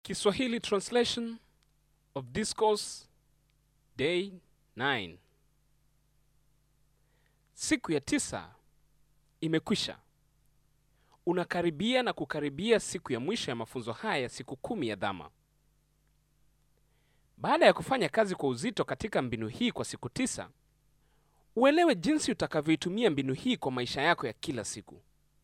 Kiswahili translation of discourse day 9. Siku ya tisa imekwisha. Unakaribia na kukaribia siku ya mwisho ya mafunzo haya ya siku kumi ya Dhamma. Baada ya kufanya kazi kwa uzito katika mbinu hii kwa siku tisa, uelewe jinsi utakavyoitumia mbinu hii kwa maisha yako ya kila siku.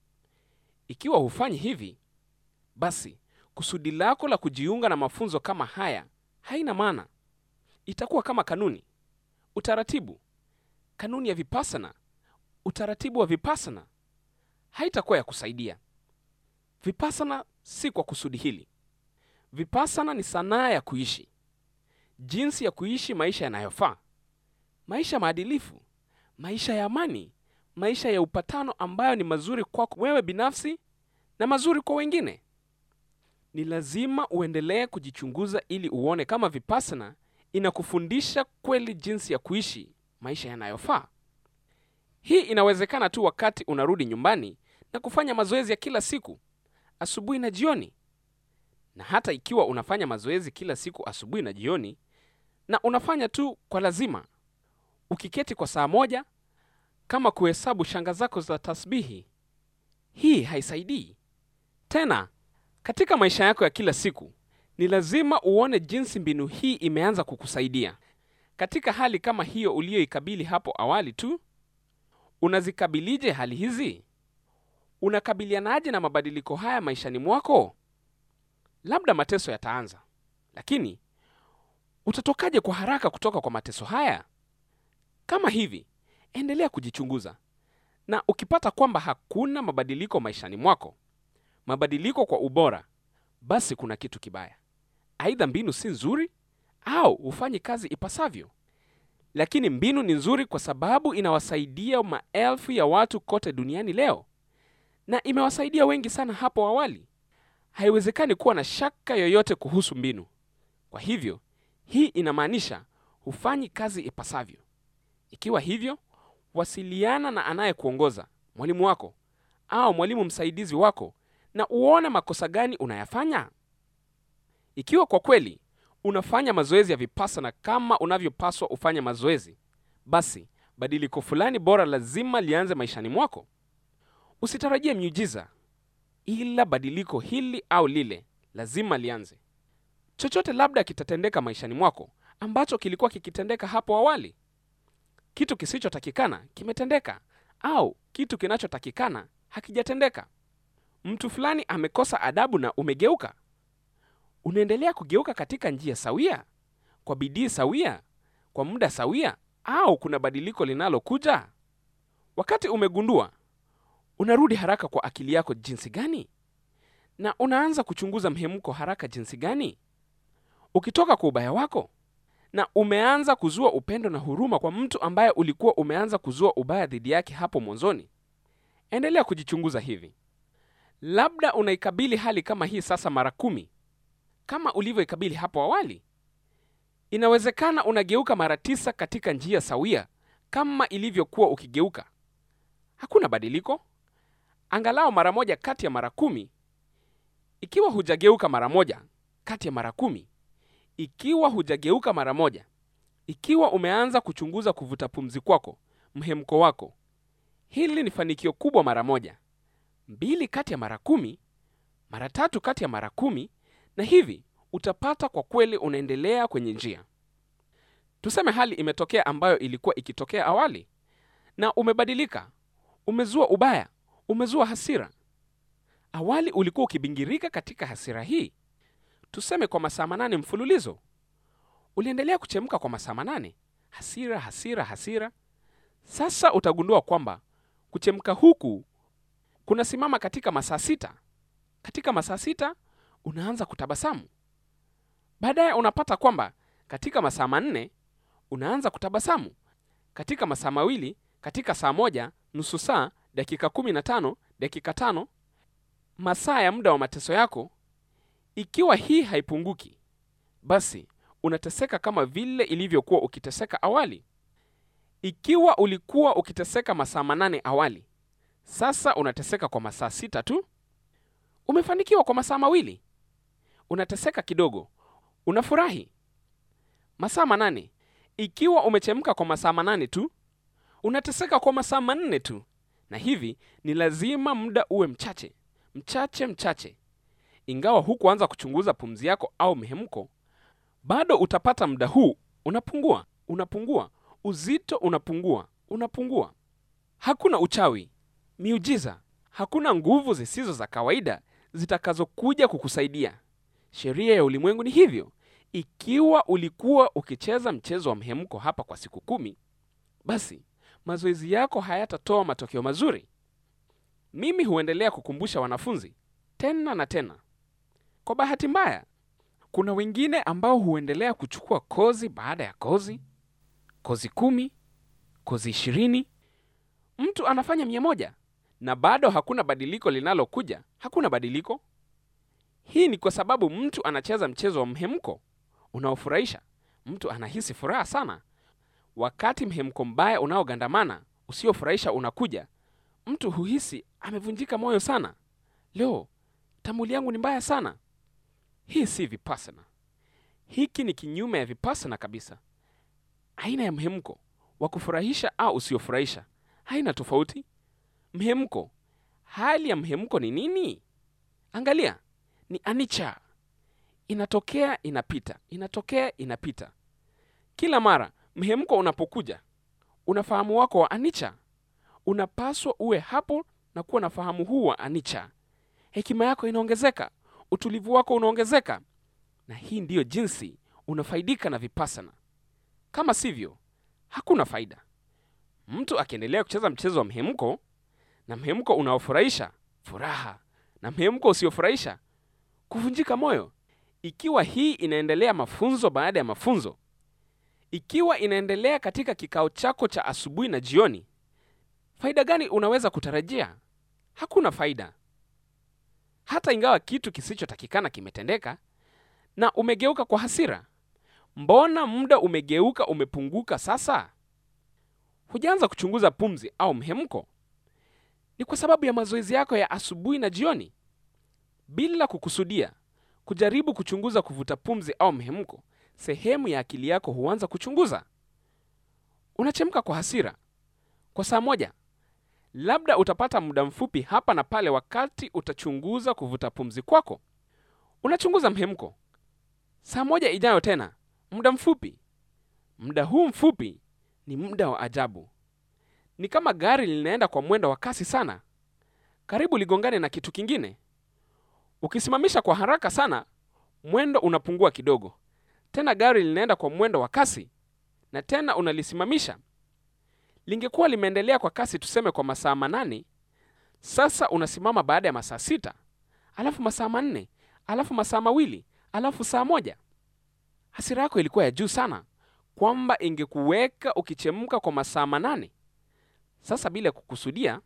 Ikiwa hufanyi hivi, basi kusudi lako la kujiunga na mafunzo kama haya haina maana. Itakuwa kama kanuni, utaratibu, kanuni ya vipasana, utaratibu wa vipasana, haitakuwa ya kusaidia. Vipasana si kwa kusudi hili. Vipasana ni sanaa ya kuishi, jinsi ya kuishi maisha yanayofaa, maisha maadilifu, maisha ya amani, maisha ya upatano ambayo ni mazuri kwako wewe binafsi na mazuri kwa wengine. Ni lazima uendelee kujichunguza ili uone kama vipasana inakufundisha kweli jinsi ya kuishi maisha yanayofaa. Hii inawezekana tu wakati unarudi nyumbani na kufanya mazoezi ya kila siku asubuhi na jioni. Na hata ikiwa unafanya mazoezi kila siku asubuhi na jioni na unafanya tu kwa lazima, ukiketi kwa saa moja kama kuhesabu shanga zako za tasbihi, hii haisaidii tena. Katika maisha yako ya kila siku ni lazima uone jinsi mbinu hii imeanza kukusaidia. Katika hali kama hiyo uliyoikabili hapo awali tu, unazikabilije hali hizi? Unakabilianaje na mabadiliko haya maishani mwako? Labda mateso yataanza, lakini utatokaje kwa haraka kutoka kwa mateso haya? Kama hivi, endelea kujichunguza, na ukipata kwamba hakuna mabadiliko maishani mwako, mabadiliko kwa ubora, basi kuna kitu kibaya. Aidha mbinu si nzuri au hufanyi kazi ipasavyo. Lakini mbinu ni nzuri kwa sababu inawasaidia maelfu ya watu kote duniani leo, na imewasaidia wengi sana hapo awali. Haiwezekani kuwa na shaka yoyote kuhusu mbinu. Kwa hivyo, hii inamaanisha hufanyi kazi ipasavyo. Ikiwa hivyo, wasiliana na anayekuongoza, mwalimu wako au mwalimu msaidizi wako, na uone makosa gani unayafanya. Ikiwa kwa kweli unafanya mazoezi ya vipasana kama unavyopaswa ufanye mazoezi, basi badiliko fulani bora lazima lianze maishani mwako. Usitarajie miujiza, ila badiliko hili au lile lazima lianze. Chochote labda kitatendeka maishani mwako ambacho kilikuwa kikitendeka hapo awali. Kitu kisichotakikana kimetendeka, au kitu kinachotakikana hakijatendeka. Mtu fulani amekosa adabu na umegeuka. Unaendelea kugeuka katika njia sawia, kwa bidii sawia, kwa muda sawia, au kuna badiliko linalokuja? Wakati umegundua, unarudi haraka kwa akili yako jinsi gani? Na unaanza kuchunguza mhemko haraka jinsi gani? Ukitoka kwa ubaya wako na umeanza kuzua upendo na huruma kwa mtu ambaye ulikuwa umeanza kuzua ubaya dhidi yake hapo mwanzoni. Endelea kujichunguza hivi. Labda unaikabili hali kama hii sasa mara kumi kama ulivyoikabili hapo awali. Inawezekana unageuka mara tisa katika njia sawia kama ilivyokuwa ukigeuka. Hakuna badiliko, angalau mara moja kati ya mara kumi. Ikiwa hujageuka mara moja kati ya mara kumi, ikiwa hujageuka mara moja, ikiwa umeanza kuchunguza kuvuta pumzi kwako, mhemko wako, hili ni fanikio kubwa mara moja, mbili kati ya mara kumi, mara tatu kati ya mara kumi, na hivi utapata kwa kweli unaendelea kwenye njia. Tuseme hali imetokea ambayo ilikuwa ikitokea awali, na umebadilika, umezua ubaya, umezua hasira. Awali ulikuwa ukibingirika katika hasira hii, tuseme kwa masaa manane mfululizo. Uliendelea kuchemka kwa masaa manane, hasira, hasira, hasira. Sasa utagundua kwamba kuchemka huku kunasimama katika masaa sita. Katika masaa sita unaanza kutabasamu. Baadaye unapata kwamba katika masaa manne unaanza kutabasamu, katika masaa mawili, katika saa moja, nusu saa, dakika kumi na tano, dakika tano, masaa ya muda wa mateso yako. Ikiwa hii haipunguki, basi unateseka kama vile ilivyokuwa ukiteseka awali. Ikiwa ulikuwa ukiteseka masaa manane awali, sasa unateseka kwa masaa sita tu. Umefanikiwa kwa masaa mawili. unateseka kidogo, unafurahi. Masaa manane, ikiwa umechemka kwa masaa manane tu, unateseka kwa masaa manne tu, na hivi ni lazima muda uwe mchache mchache mchache. Ingawa hukuanza kuchunguza pumzi yako au mhemko, bado utapata muda huu unapungua, unapungua, uzito unapungua, unapungua. Hakuna uchawi, miujiza, hakuna nguvu zisizo za kawaida zitakazokuja kukusaidia. Sheria ya ulimwengu ni hivyo. Ikiwa ulikuwa ukicheza mchezo wa mhemko hapa kwa siku kumi, basi mazoezi yako hayatatoa matokeo mazuri. Mimi huendelea kukumbusha wanafunzi tena na tena. Kwa bahati mbaya, kuna wengine ambao huendelea kuchukua kozi baada ya kozi, kozi kumi, kozi ishirini. Mtu anafanya mia moja na bado hakuna badiliko linalokuja. Hakuna badiliko. Hii ni kwa sababu mtu anacheza mchezo wa mhemko unaofurahisha. Mtu anahisi furaha sana wakati mhemko mbaya unaogandamana usiofurahisha unakuja. Mtu huhisi amevunjika moyo sana. Leo tamuli yangu ni mbaya sana. Hii si vipassana. Hiki ni kinyume ya vipassana kabisa. Aina ya mhemko wa kufurahisha au usiofurahisha haina tofauti. Mhemko, hali ya mhemko ni nini? Angalia, ni anicca. Inatokea, inapita, inatokea, inapita. Kila mara mhemko unapokuja, unafahamu wako wa anicca unapaswa uwe hapo na kuwa na fahamu huu wa anicca. Hekima yako inaongezeka, utulivu wako unaongezeka, na hii ndiyo jinsi unafaidika na vipassana. Kama sivyo, hakuna faida. Mtu akiendelea kucheza mchezo wa mhemko na mhemko unaofurahisha furaha, na mhemko usiofurahisha kuvunjika moyo, ikiwa hii inaendelea mafunzo baada ya mafunzo, ikiwa inaendelea katika kikao chako cha asubuhi na jioni, faida gani unaweza kutarajia? Hakuna faida. Hata ingawa kitu kisichotakikana kimetendeka na umegeuka kwa hasira, mbona muda umegeuka umepunguka sasa? Hujaanza kuchunguza pumzi au mhemko. Ni kwa sababu ya mazoezi yako ya asubuhi na jioni. Bila kukusudia kujaribu kuchunguza kuvuta pumzi au mhemko, sehemu ya akili yako huanza kuchunguza. Unachemka kwa hasira kwa saa moja, labda utapata muda mfupi hapa na pale wakati utachunguza kuvuta pumzi kwako. Unachunguza mhemko saa moja ijayo tena, muda mfupi. Muda huu mfupi ni muda wa ajabu. Ni kama gari linaenda kwa mwendo wa kasi sana, karibu ligongane na kitu kingine. Ukisimamisha kwa haraka sana, mwendo unapungua kidogo, tena gari linaenda kwa mwendo wa kasi, na tena unalisimamisha. Lingekuwa limeendelea kwa kasi, tuseme kwa masaa manane, sasa unasimama baada ya masaa sita, alafu masaa manne, alafu masaa mawili, alafu saa moja. Hasira yako ilikuwa ya juu sana kwamba ingekuweka ukichemka kwa masaa manane. Sasa bila kukusudia,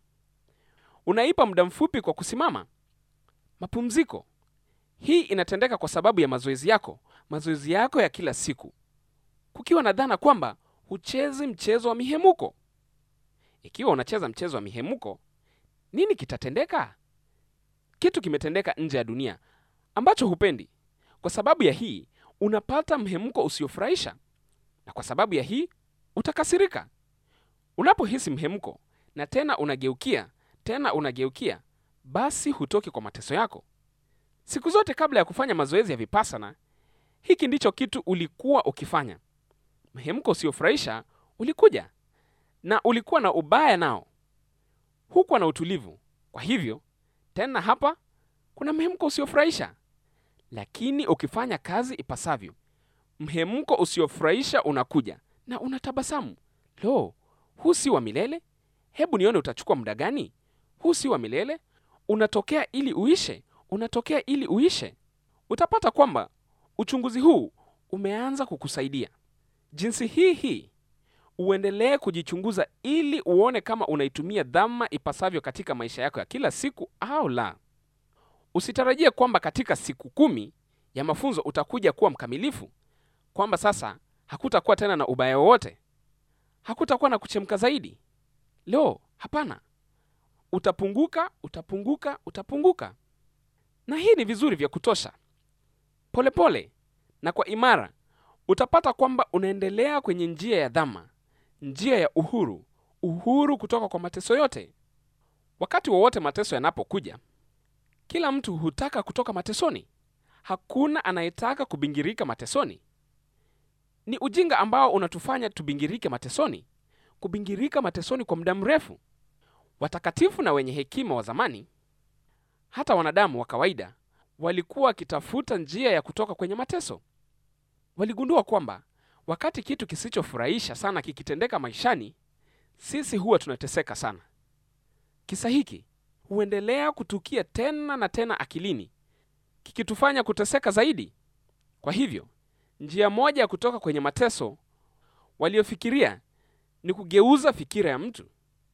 unaipa muda mfupi kwa kusimama. Mapumziko hii inatendeka kwa sababu ya mazoezi yako, mazoezi yako ya kila siku, kukiwa na dhana kwamba huchezi mchezo wa mihemuko. Ikiwa unacheza mchezo wa mihemuko, nini kitatendeka? Kitu kimetendeka nje ya dunia ambacho hupendi. Kwa sababu ya hii unapata mhemko usiofurahisha, na kwa sababu ya hii utakasirika. Unapohisi mhemko na tena unageukia tena unageukia, basi hutoki kwa mateso yako. Siku zote kabla ya kufanya mazoezi ya vipassana, hiki ndicho kitu ulikuwa ukifanya. Mhemko usiofurahisha ulikuja na ulikuwa na ubaya nao, hukuwa na utulivu. Kwa hivyo tena hapa kuna mhemko usiofurahisha, lakini ukifanya kazi ipasavyo, mhemko usiofurahisha unakuja na unatabasamu. Lo, huu si wa milele? Hebu nione utachukua muda gani? Huu si wa milele, unatokea ili uishe, unatokea ili uishe. Utapata kwamba uchunguzi huu umeanza kukusaidia. Jinsi hii hii uendelee kujichunguza ili uone kama unaitumia dhama ipasavyo katika maisha yako ya kila siku au la. Usitarajie kwamba katika siku kumi ya mafunzo utakuja kuwa mkamilifu, kwamba sasa hakutakuwa tena na ubaya wowote, hakutakuwa na kuchemka zaidi. Leo hapana, utapunguka, utapunguka, utapunguka, na hii ni vizuri vya kutosha. polepole pole, na kwa imara utapata kwamba unaendelea kwenye njia ya dhama, njia ya uhuru, uhuru kutoka kwa mateso yote. Wakati wowote mateso yanapokuja, kila mtu hutaka kutoka matesoni. Hakuna anayetaka kubingirika matesoni. Ni ujinga ambao unatufanya tubingirike matesoni, kubingirika matesoni kwa muda mrefu. Watakatifu na wenye hekima wa zamani, hata wanadamu wa kawaida, walikuwa wakitafuta njia ya kutoka kwenye mateso. Waligundua kwamba wakati kitu kisichofurahisha sana kikitendeka maishani, sisi huwa tunateseka sana. Kisa hiki huendelea kutukia tena na tena akilini, kikitufanya kuteseka zaidi. Kwa hivyo, njia moja ya kutoka kwenye mateso waliofikiria ni kugeuza fikira ya mtu.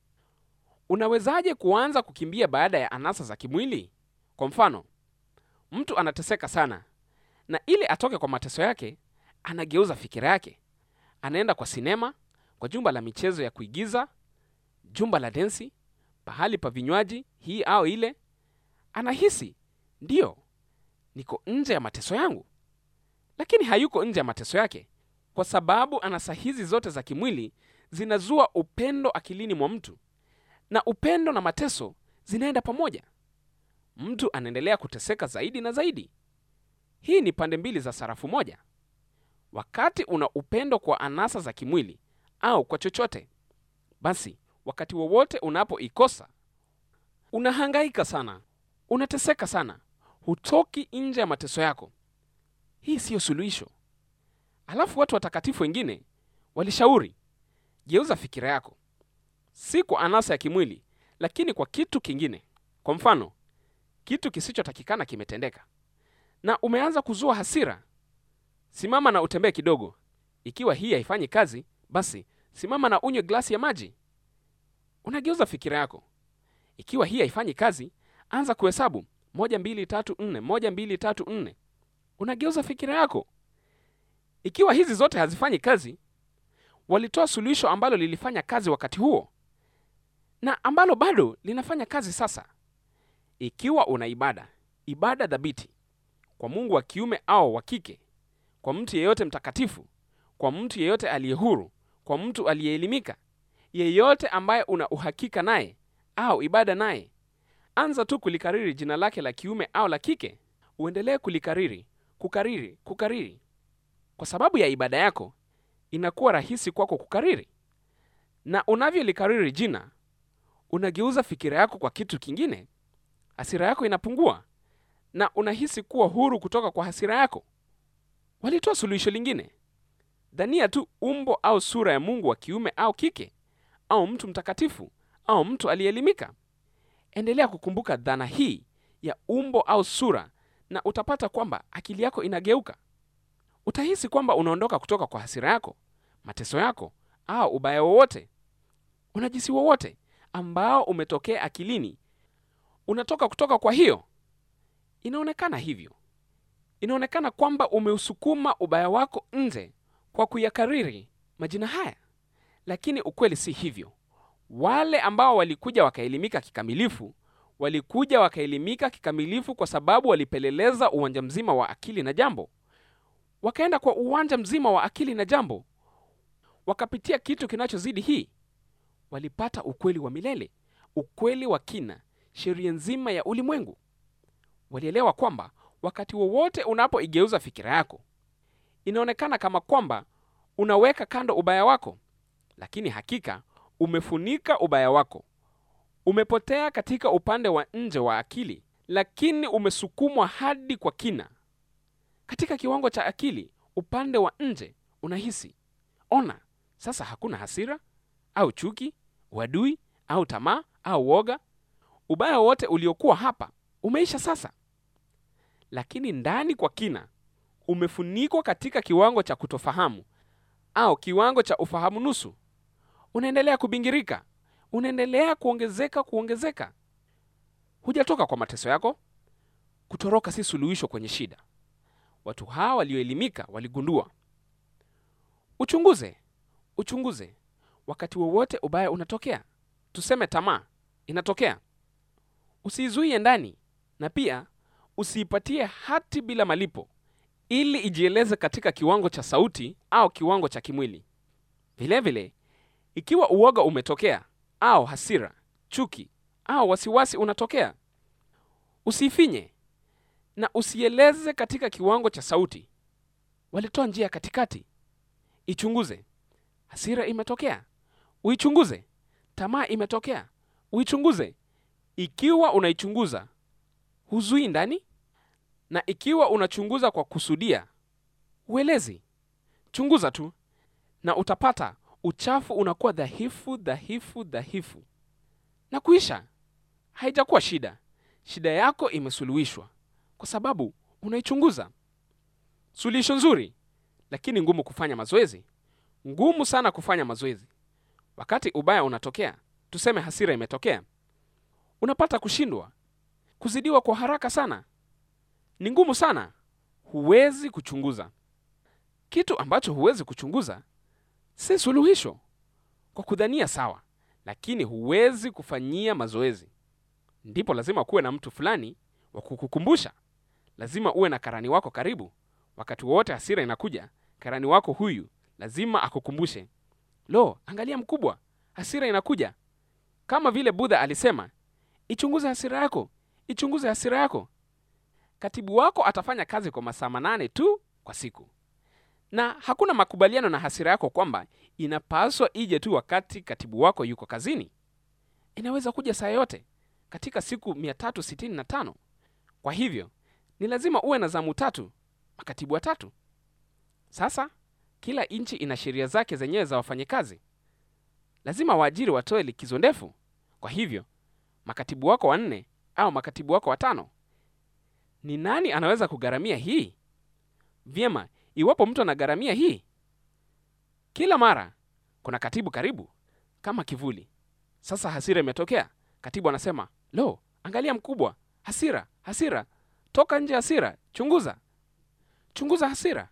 Unawezaje kuanza kukimbia baada ya anasa za kimwili? Kwa mfano, mtu anateseka sana, na ili atoke kwa mateso yake, anageuza fikira yake, anaenda kwa sinema, kwa jumba la michezo ya kuigiza, jumba la densi, pahali pa vinywaji, hii au ile. Anahisi ndiyo, niko nje ya mateso yangu, lakini hayuko nje ya mateso yake, kwa sababu anasa hizi zote za kimwili zinazua upendo akilini mwa mtu, na upendo na mateso zinaenda pamoja. Mtu anaendelea kuteseka zaidi na zaidi. Hii ni pande mbili za sarafu moja. Wakati una upendo kwa anasa za kimwili au kwa chochote, basi wakati wowote unapoikosa unahangaika sana, unateseka sana, hutoki nje ya mateso yako. Hii siyo suluhisho. Alafu watu watakatifu wengine walishauri, geuza fikira yako, si kwa anasa ya kimwili, lakini kwa kitu kingine. Kwa mfano, kitu kisichotakikana kimetendeka na umeanza kuzua hasira, simama na utembee kidogo. Ikiwa hii haifanyi kazi, basi simama na unywe glasi ya maji. Unageuza fikira yako. Ikiwa hii haifanyi kazi, anza kuhesabu moja, mbili, tatu, nne, moja, mbili, tatu, nne. Unageuza fikira yako. Ikiwa hizi zote hazifanyi kazi, walitoa suluhisho ambalo lilifanya kazi wakati huo na ambalo bado linafanya kazi sasa. Ikiwa una ibada, ibada dhabiti kwa Mungu wa kiume au wa kike, kwa mtu yeyote mtakatifu, kwa mtu yeyote aliye huru, kwa mtu aliyeelimika, yeyote ambaye una uhakika naye au ibada naye, anza tu kulikariri jina lake la kiume au la kike. Uendelee kulikariri, kukariri, kukariri. Kwa sababu ya ibada yako, inakuwa rahisi kwako kukariri, na unavyolikariri jina, unageuza fikira yako kwa kitu kingine. Hasira yako inapungua na unahisi kuwa huru kutoka kwa hasira yako. Walitoa suluhisho lingine. Dhania tu umbo au sura ya Mungu wa kiume au kike, au mtu mtakatifu au mtu aliyeelimika. Endelea kukumbuka dhana hii ya umbo au sura, na utapata kwamba akili yako inageuka. Utahisi kwamba unaondoka kutoka kwa hasira yako, mateso yako au ubaya wowote, unajisi wowote ambao umetokea akilini, unatoka kutoka kwa hiyo Inaonekana hivyo, inaonekana kwamba umeusukuma ubaya wako nje kwa kuyakariri majina haya, lakini ukweli si hivyo. Wale ambao walikuja wakaelimika kikamilifu, walikuja wakaelimika kikamilifu kwa sababu walipeleleza uwanja mzima wa akili na jambo, wakaenda kwa uwanja mzima wa akili na jambo, wakapitia kitu kinachozidi hii. Walipata ukweli wa milele, ukweli wa kina, sheria nzima ya ulimwengu. Walielewa kwamba wakati wowote unapoigeuza fikira yako, inaonekana kama kwamba unaweka kando ubaya wako, lakini hakika umefunika ubaya wako. Umepotea katika upande wa nje wa akili, lakini umesukumwa hadi kwa kina. Katika kiwango cha akili, upande wa nje unahisi, ona, sasa hakuna hasira au chuki, uadui au tamaa au woga. Ubaya wote uliokuwa hapa umeisha sasa, lakini ndani kwa kina umefunikwa katika kiwango cha kutofahamu au kiwango cha ufahamu nusu. Unaendelea kubingirika, unaendelea kuongezeka, kuongezeka. Hujatoka kwa mateso yako. Kutoroka si suluhisho kwenye shida. Watu hawa walioelimika waligundua. Uchunguze, uchunguze. Wakati wowote ubaya unatokea, tuseme tamaa inatokea, usiizuie ndani, na pia usiipatie hati bila malipo. ili ijieleze katika kiwango cha sauti au kiwango cha kimwili. Vilevile vile, ikiwa uoga umetokea au hasira, chuki au wasiwasi unatokea, usiifinye na usieleze katika kiwango cha sauti. Walitoa njia ya katikati. Ichunguze. Hasira imetokea, uichunguze. Tamaa imetokea, uichunguze. Ikiwa unaichunguza, huzui ndani, na ikiwa unachunguza kwa kusudia, uelezi. Chunguza tu na utapata uchafu unakuwa dhaifu dhaifu dhaifu na kuisha. Haijakuwa shida. Shida yako imesuluhishwa kwa sababu unaichunguza. Suluhisho nzuri, lakini ngumu kufanya mazoezi. Ngumu sana kufanya mazoezi. Wakati ubaya unatokea, tuseme hasira imetokea, unapata kushindwa, kuzidiwa kwa haraka sana. Ni ngumu sana, huwezi kuchunguza. Kitu ambacho huwezi kuchunguza si suluhisho, kwa kudhania sawa, lakini huwezi kufanyia mazoezi. Ndipo lazima kuwe na mtu fulani wa kukukumbusha. Lazima uwe na karani wako karibu. Wakati wowote hasira inakuja, karani wako huyu lazima akukumbushe, lo, angalia mkubwa, hasira inakuja. Kama vile Budha alisema, ichunguze hasira yako, ichunguze hasira yako. Katibu wako atafanya kazi kwa masaa manane tu kwa siku, na hakuna makubaliano na hasira yako kwamba inapaswa ije tu wakati katibu wako yuko kazini. Inaweza kuja saa yote katika siku 365. Kwa hivyo ni lazima uwe na zamu tatu, makatibu watatu. Sasa kila nchi ina sheria zake zenyewe za wafanyakazi. Lazima waajiri watoe likizo ndefu. Kwa hivyo makatibu wako wanne au makatibu wako watano, ni nani anaweza kugharamia hii? Vyema, iwapo mtu anagharamia hii, kila mara kuna katibu karibu kama kivuli. Sasa hasira imetokea, katibu anasema, lo, angalia mkubwa, hasira, hasira, toka nje hasira, chunguza, chunguza hasira.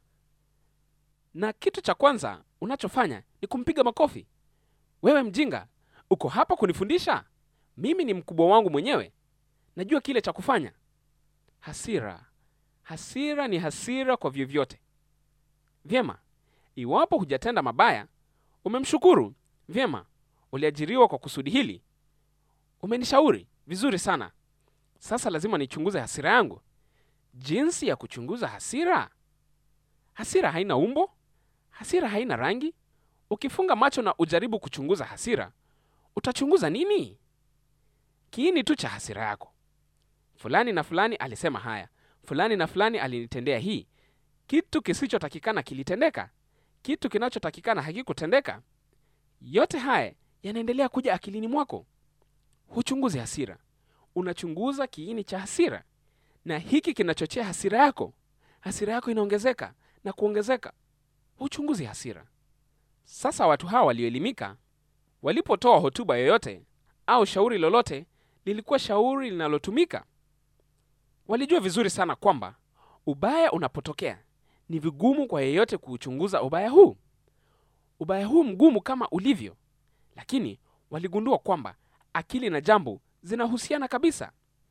Na kitu cha kwanza unachofanya ni kumpiga makofi. Wewe mjinga, uko hapa kunifundisha? Mimi ni mkubwa wangu mwenyewe, najua kile cha kufanya. Hasira, hasira ni hasira kwa vyovyote. Vyema, iwapo hujatenda mabaya, umemshukuru. Vyema, uliajiriwa kwa kusudi hili, umenishauri vizuri sana. Sasa lazima nichunguze hasira yangu. Jinsi ya kuchunguza hasira: hasira haina umbo, hasira haina rangi. Ukifunga macho na ujaribu kuchunguza hasira, utachunguza nini? Kiini tu cha hasira yako. Fulani na fulani alisema haya, fulani na fulani alinitendea hii. Kitu kisichotakikana kilitendeka, kitu kinachotakikana hakikutendeka. Yote haya yanaendelea kuja akilini mwako. Huchunguzi hasira, unachunguza kiini cha hasira, na hiki kinachochea hasira yako. Hasira yako inaongezeka na kuongezeka. Huchunguzi hasira. Sasa watu hawa walioelimika walipotoa hotuba yoyote au shauri lolote, lilikuwa shauri linalotumika. Walijua vizuri sana kwamba ubaya unapotokea ni vigumu kwa yeyote kuuchunguza ubaya huu, ubaya huu mgumu kama ulivyo, lakini waligundua kwamba akili na jambo zinahusiana kabisa.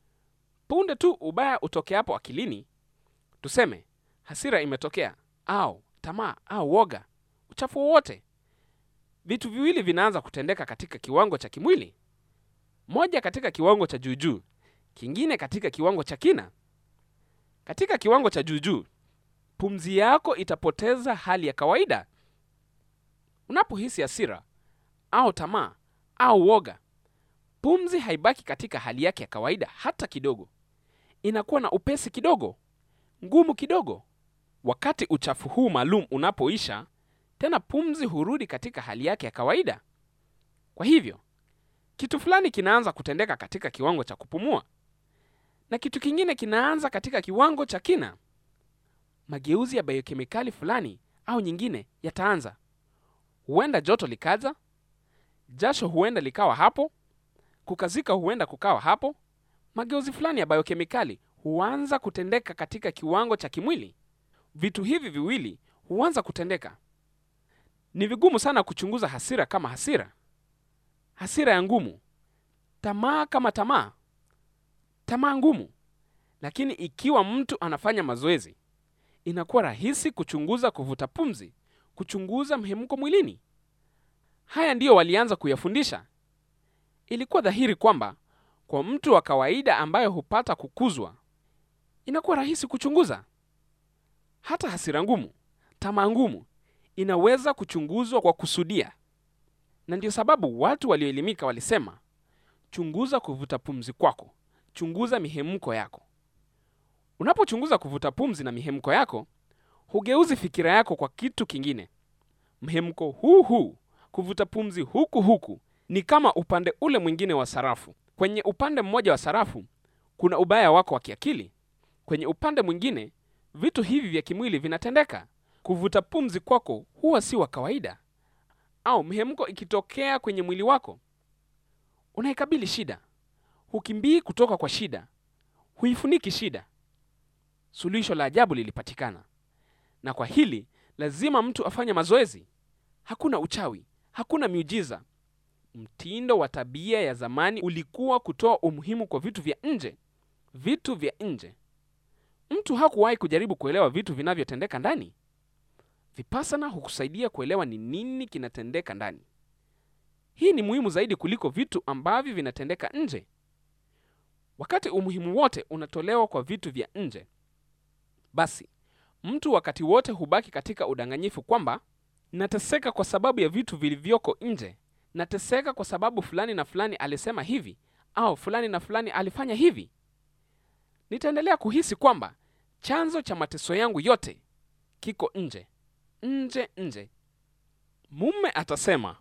Punde tu ubaya utokeapo akilini, tuseme hasira imetokea au tamaa au woga, uchafu wowote, vitu viwili vinaanza kutendeka katika kiwango cha kimwili, moja katika kiwango cha juujuu, kingine katika kiwango cha kina. Katika kiwango cha juujuu, pumzi yako itapoteza hali ya kawaida. Unapohisi hasira au tamaa au woga, pumzi haibaki katika hali yake ya kawaida hata kidogo. Inakuwa na upesi kidogo, ngumu kidogo. Wakati uchafu huu maalum unapoisha, tena pumzi hurudi katika hali yake ya kawaida. Kwa hivyo kitu fulani kinaanza kutendeka katika kiwango cha kupumua na kitu kingine kinaanza katika kiwango cha kina. Mageuzi ya biokemikali fulani au nyingine yataanza. Huenda joto likaja, jasho huenda likawa hapo, kukazika huenda kukawa hapo. Mageuzi fulani ya biokemikali huanza kutendeka katika kiwango cha kimwili. Vitu hivi viwili huanza kutendeka. Ni vigumu sana kuchunguza hasira kama hasira, hasira ya ngumu, tamaa kama tamaa, tamaa ngumu. Lakini ikiwa mtu anafanya mazoezi, inakuwa rahisi kuchunguza kuvuta pumzi, kuchunguza mhemko mwilini. Haya ndiyo walianza kuyafundisha. Ilikuwa dhahiri kwamba kwa mtu wa kawaida ambaye hupata kukuzwa, inakuwa rahisi kuchunguza. Hata hasira ngumu, tamaa ngumu inaweza kuchunguzwa kwa kusudia, na ndio sababu watu walioelimika walisema, chunguza kuvuta pumzi kwako, chunguza mihemko yako. Unapochunguza kuvuta pumzi na mihemko yako, hugeuzi fikira yako kwa kitu kingine. Mhemko huu huu, kuvuta pumzi huku huku, ni kama upande ule mwingine wa sarafu. Kwenye upande mmoja wa sarafu kuna ubaya wako wa kiakili, kwenye upande mwingine vitu hivi vya kimwili vinatendeka. Kuvuta pumzi kwako huwa si wa kawaida, au mhemko ikitokea kwenye mwili wako, unaikabili shida, hukimbii kutoka kwa shida, huifuniki shida. Suluhisho la ajabu lilipatikana, na kwa hili lazima mtu afanye mazoezi. Hakuna uchawi, hakuna miujiza. Mtindo wa tabia ya zamani ulikuwa kutoa umuhimu kwa vitu vya nje, vitu vya nje. Mtu hakuwahi kujaribu kuelewa vitu vinavyotendeka ndani. Vipassana hukusaidia kuelewa ni nini kinatendeka ndani. Hii ni muhimu zaidi kuliko vitu ambavyo vinatendeka nje. Wakati umuhimu wote unatolewa kwa vitu vya nje, basi mtu wakati wote hubaki katika udanganyifu kwamba nateseka kwa sababu ya vitu vilivyoko nje, nateseka kwa sababu fulani na fulani alisema hivi au fulani na fulani alifanya hivi. Nitaendelea kuhisi kwamba chanzo cha mateso yangu yote kiko nje, nje, nje. Mume atasema,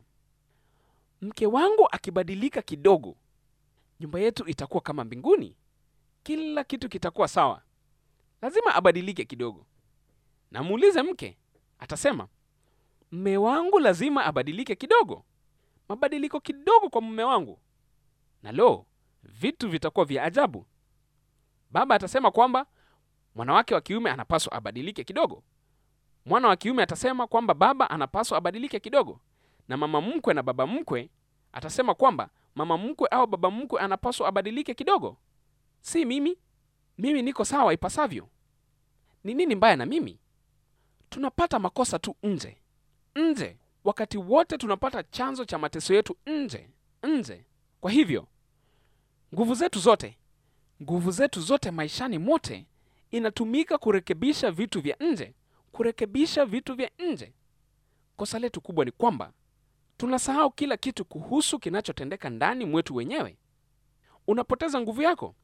mke wangu akibadilika kidogo, nyumba yetu itakuwa kama mbinguni, kila kitu kitakuwa sawa. Lazima abadilike kidogo. Na muulize mke, atasema, mme wangu lazima abadilike kidogo, mabadiliko kidogo kwa mume wangu, na lo, vitu vitakuwa vya ajabu. Baba atasema kwamba mwanawake wa kiume anapaswa abadilike kidogo. Mwana wa kiume atasema kwamba baba anapaswa abadilike kidogo, na mama mkwe na baba mkwe atasema kwamba mama mkwe au baba mkwe anapaswa abadilike kidogo. Si mimi, mimi niko sawa ipasavyo. Ni nini mbaya na mimi? Tunapata makosa tu nje nje, wakati wote tunapata chanzo cha mateso yetu nje nje. Kwa hivyo nguvu zetu zote nguvu zetu zote maishani mote inatumika kurekebisha vitu vya nje, kurekebisha vitu vya nje. Kosa letu kubwa ni kwamba tunasahau kila kitu kuhusu kinachotendeka ndani mwetu wenyewe. Unapoteza nguvu yako.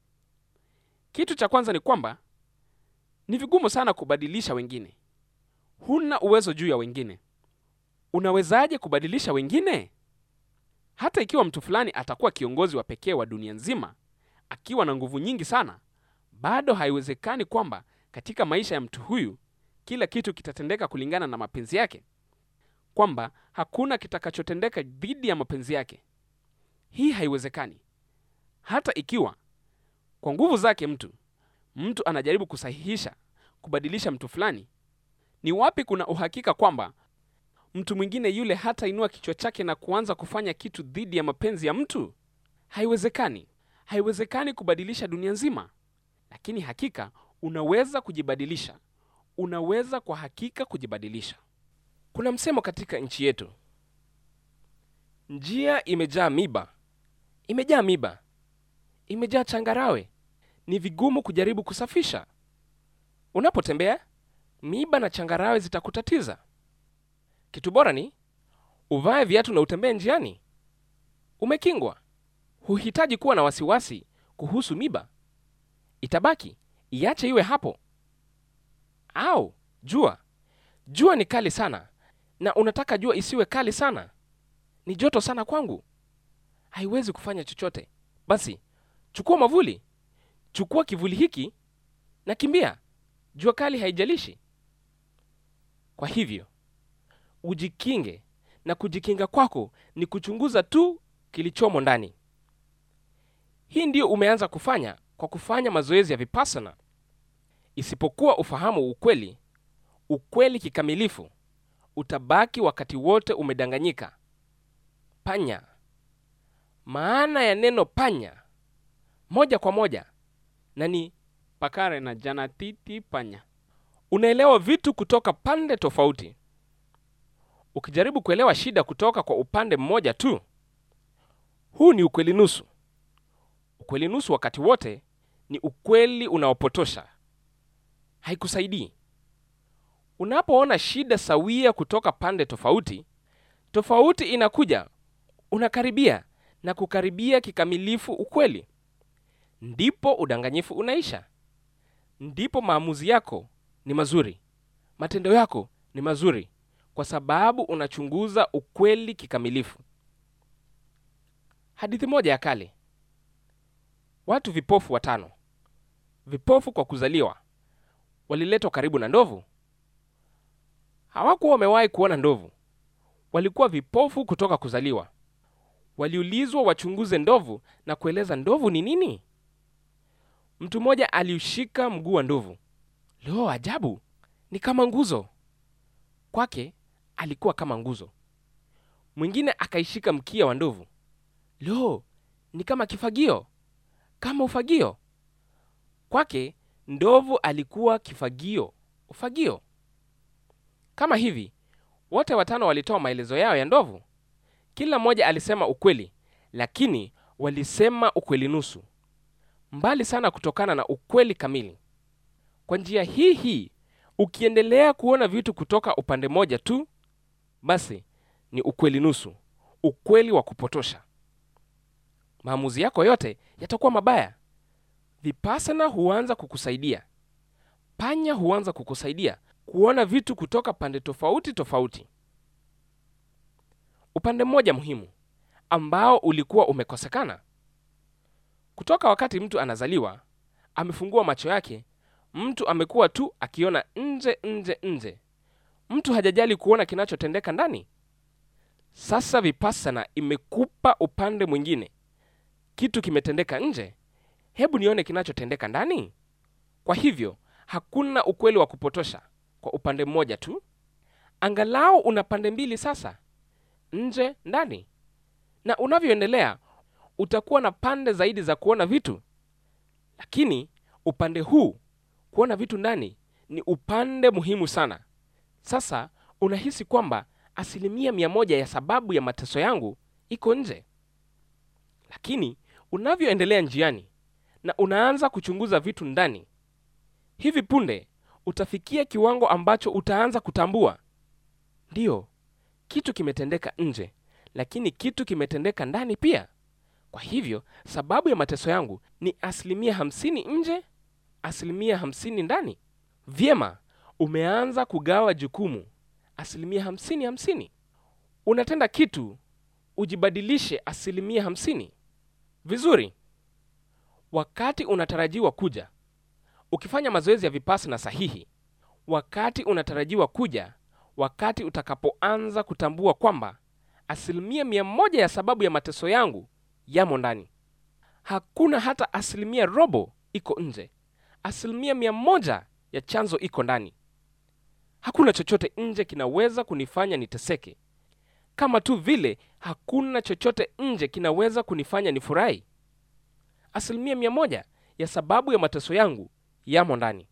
Kitu cha kwanza ni kwamba ni vigumu sana kubadilisha wengine. Huna uwezo juu ya wengine. Unawezaje kubadilisha wengine? Hata ikiwa mtu fulani atakuwa kiongozi wa pekee wa dunia nzima akiwa na nguvu nyingi sana, bado haiwezekani kwamba katika maisha ya mtu huyu kila kitu kitatendeka kulingana na mapenzi yake, kwamba hakuna kitakachotendeka dhidi ya mapenzi yake. Hii haiwezekani. Hata ikiwa kwa nguvu zake mtu mtu anajaribu kusahihisha, kubadilisha mtu fulani, ni wapi kuna uhakika kwamba mtu mwingine yule hatainua kichwa chake na kuanza kufanya kitu dhidi ya mapenzi ya mtu? Haiwezekani. Haiwezekani kubadilisha dunia nzima, lakini hakika unaweza kujibadilisha. Unaweza kwa hakika kujibadilisha. Kuna msemo katika nchi yetu, njia imejaa miba, imejaa miba, imejaa changarawe, ni vigumu kujaribu kusafisha. Unapotembea, miba na changarawe zitakutatiza. Kitu bora ni uvae viatu na utembee njiani, umekingwa. Huhitaji kuwa na wasiwasi kuhusu miba, itabaki, iache iwe hapo. Au jua, jua ni kali sana, na unataka jua isiwe kali sana. Ni joto sana kwangu, haiwezi kufanya chochote. Basi chukua mwavuli, chukua kivuli hiki na kimbia. Jua kali haijalishi. Kwa hivyo ujikinge, na kujikinga kwako ni kuchunguza tu kilichomo ndani. Hii ndiyo umeanza kufanya kwa kufanya mazoezi ya vipassana. Isipokuwa ufahamu ukweli, ukweli kikamilifu, utabaki wakati wote umedanganyika. Panya. Maana ya neno panya moja kwa moja na ni pakare na janatiti panya. unaelewa vitu kutoka pande tofauti. Ukijaribu kuelewa shida kutoka kwa upande mmoja tu, huu ni ukweli nusu. Ukweli nusu wakati wote ni ukweli unaopotosha, haikusaidii. Unapoona shida sawia kutoka pande tofauti, tofauti inakuja, unakaribia na kukaribia kikamilifu ukweli, ndipo udanganyifu unaisha, ndipo maamuzi yako ni mazuri, matendo yako ni mazuri, kwa sababu unachunguza ukweli kikamilifu. Hadithi moja ya kale. Watu vipofu watano, vipofu kwa kuzaliwa, waliletwa karibu na ndovu. Hawakuwa wamewahi kuona ndovu, walikuwa vipofu kutoka kuzaliwa. Waliulizwa wachunguze ndovu na kueleza ndovu ni nini. Mtu mmoja aliushika mguu wa ndovu. Lo, ajabu! Ni kama nguzo. Kwake alikuwa kama nguzo. Mwingine akaishika mkia wa ndovu. Lo, ni kama kifagio, kama ufagio. Kwake ndovu alikuwa kifagio, ufagio. Kama hivi, wote watano walitoa maelezo yao ya ndovu. Kila mmoja alisema ukweli, lakini walisema ukweli nusu, mbali sana kutokana na ukweli kamili. Kwa njia hii hii, ukiendelea kuona vitu kutoka upande mmoja tu, basi ni ukweli nusu, ukweli wa kupotosha. Maamuzi yako yote yatakuwa mabaya. Vipassana huanza kukusaidia, panya huanza kukusaidia kuona vitu kutoka pande tofauti tofauti. Upande mmoja muhimu ambao ulikuwa umekosekana kutoka wakati mtu anazaliwa, amefungua macho yake, mtu amekuwa tu akiona nje nje nje, mtu hajajali kuona kinachotendeka ndani. Sasa vipassana imekupa upande mwingine, kitu kimetendeka nje, hebu nione kinachotendeka ndani. Kwa hivyo hakuna ukweli wa kupotosha kwa upande mmoja tu, angalau una pande mbili sasa, nje ndani. Na unavyoendelea utakuwa na pande zaidi za kuona vitu, lakini upande huu kuona vitu ndani ni upande muhimu sana. Sasa unahisi kwamba asilimia mia moja ya sababu ya mateso yangu iko nje, lakini unavyoendelea njiani na unaanza kuchunguza vitu ndani, hivi punde utafikia kiwango ambacho utaanza kutambua, ndiyo, kitu kimetendeka nje, lakini kitu kimetendeka ndani pia. Kwa hivyo sababu ya mateso yangu ni asilimia hamsini nje, asilimia hamsini ndani. Vyema, umeanza kugawa jukumu asilimia hamsini hamsini. Unatenda kitu ujibadilishe asilimia hamsini. Vizuri. Wakati unatarajiwa kuja ukifanya mazoezi ya vipassana sahihi, wakati unatarajiwa kuja, wakati utakapoanza kutambua kwamba asilimia mia moja ya sababu ya mateso yangu yamo ndani, hakuna hata asilimia robo iko nje. Asilimia mia moja ya chanzo iko ndani. Hakuna chochote nje kinaweza kunifanya niteseke, kama tu vile hakuna chochote nje kinaweza kunifanya nifurahi. Asilimia mia moja ya sababu ya mateso yangu yamo ndani.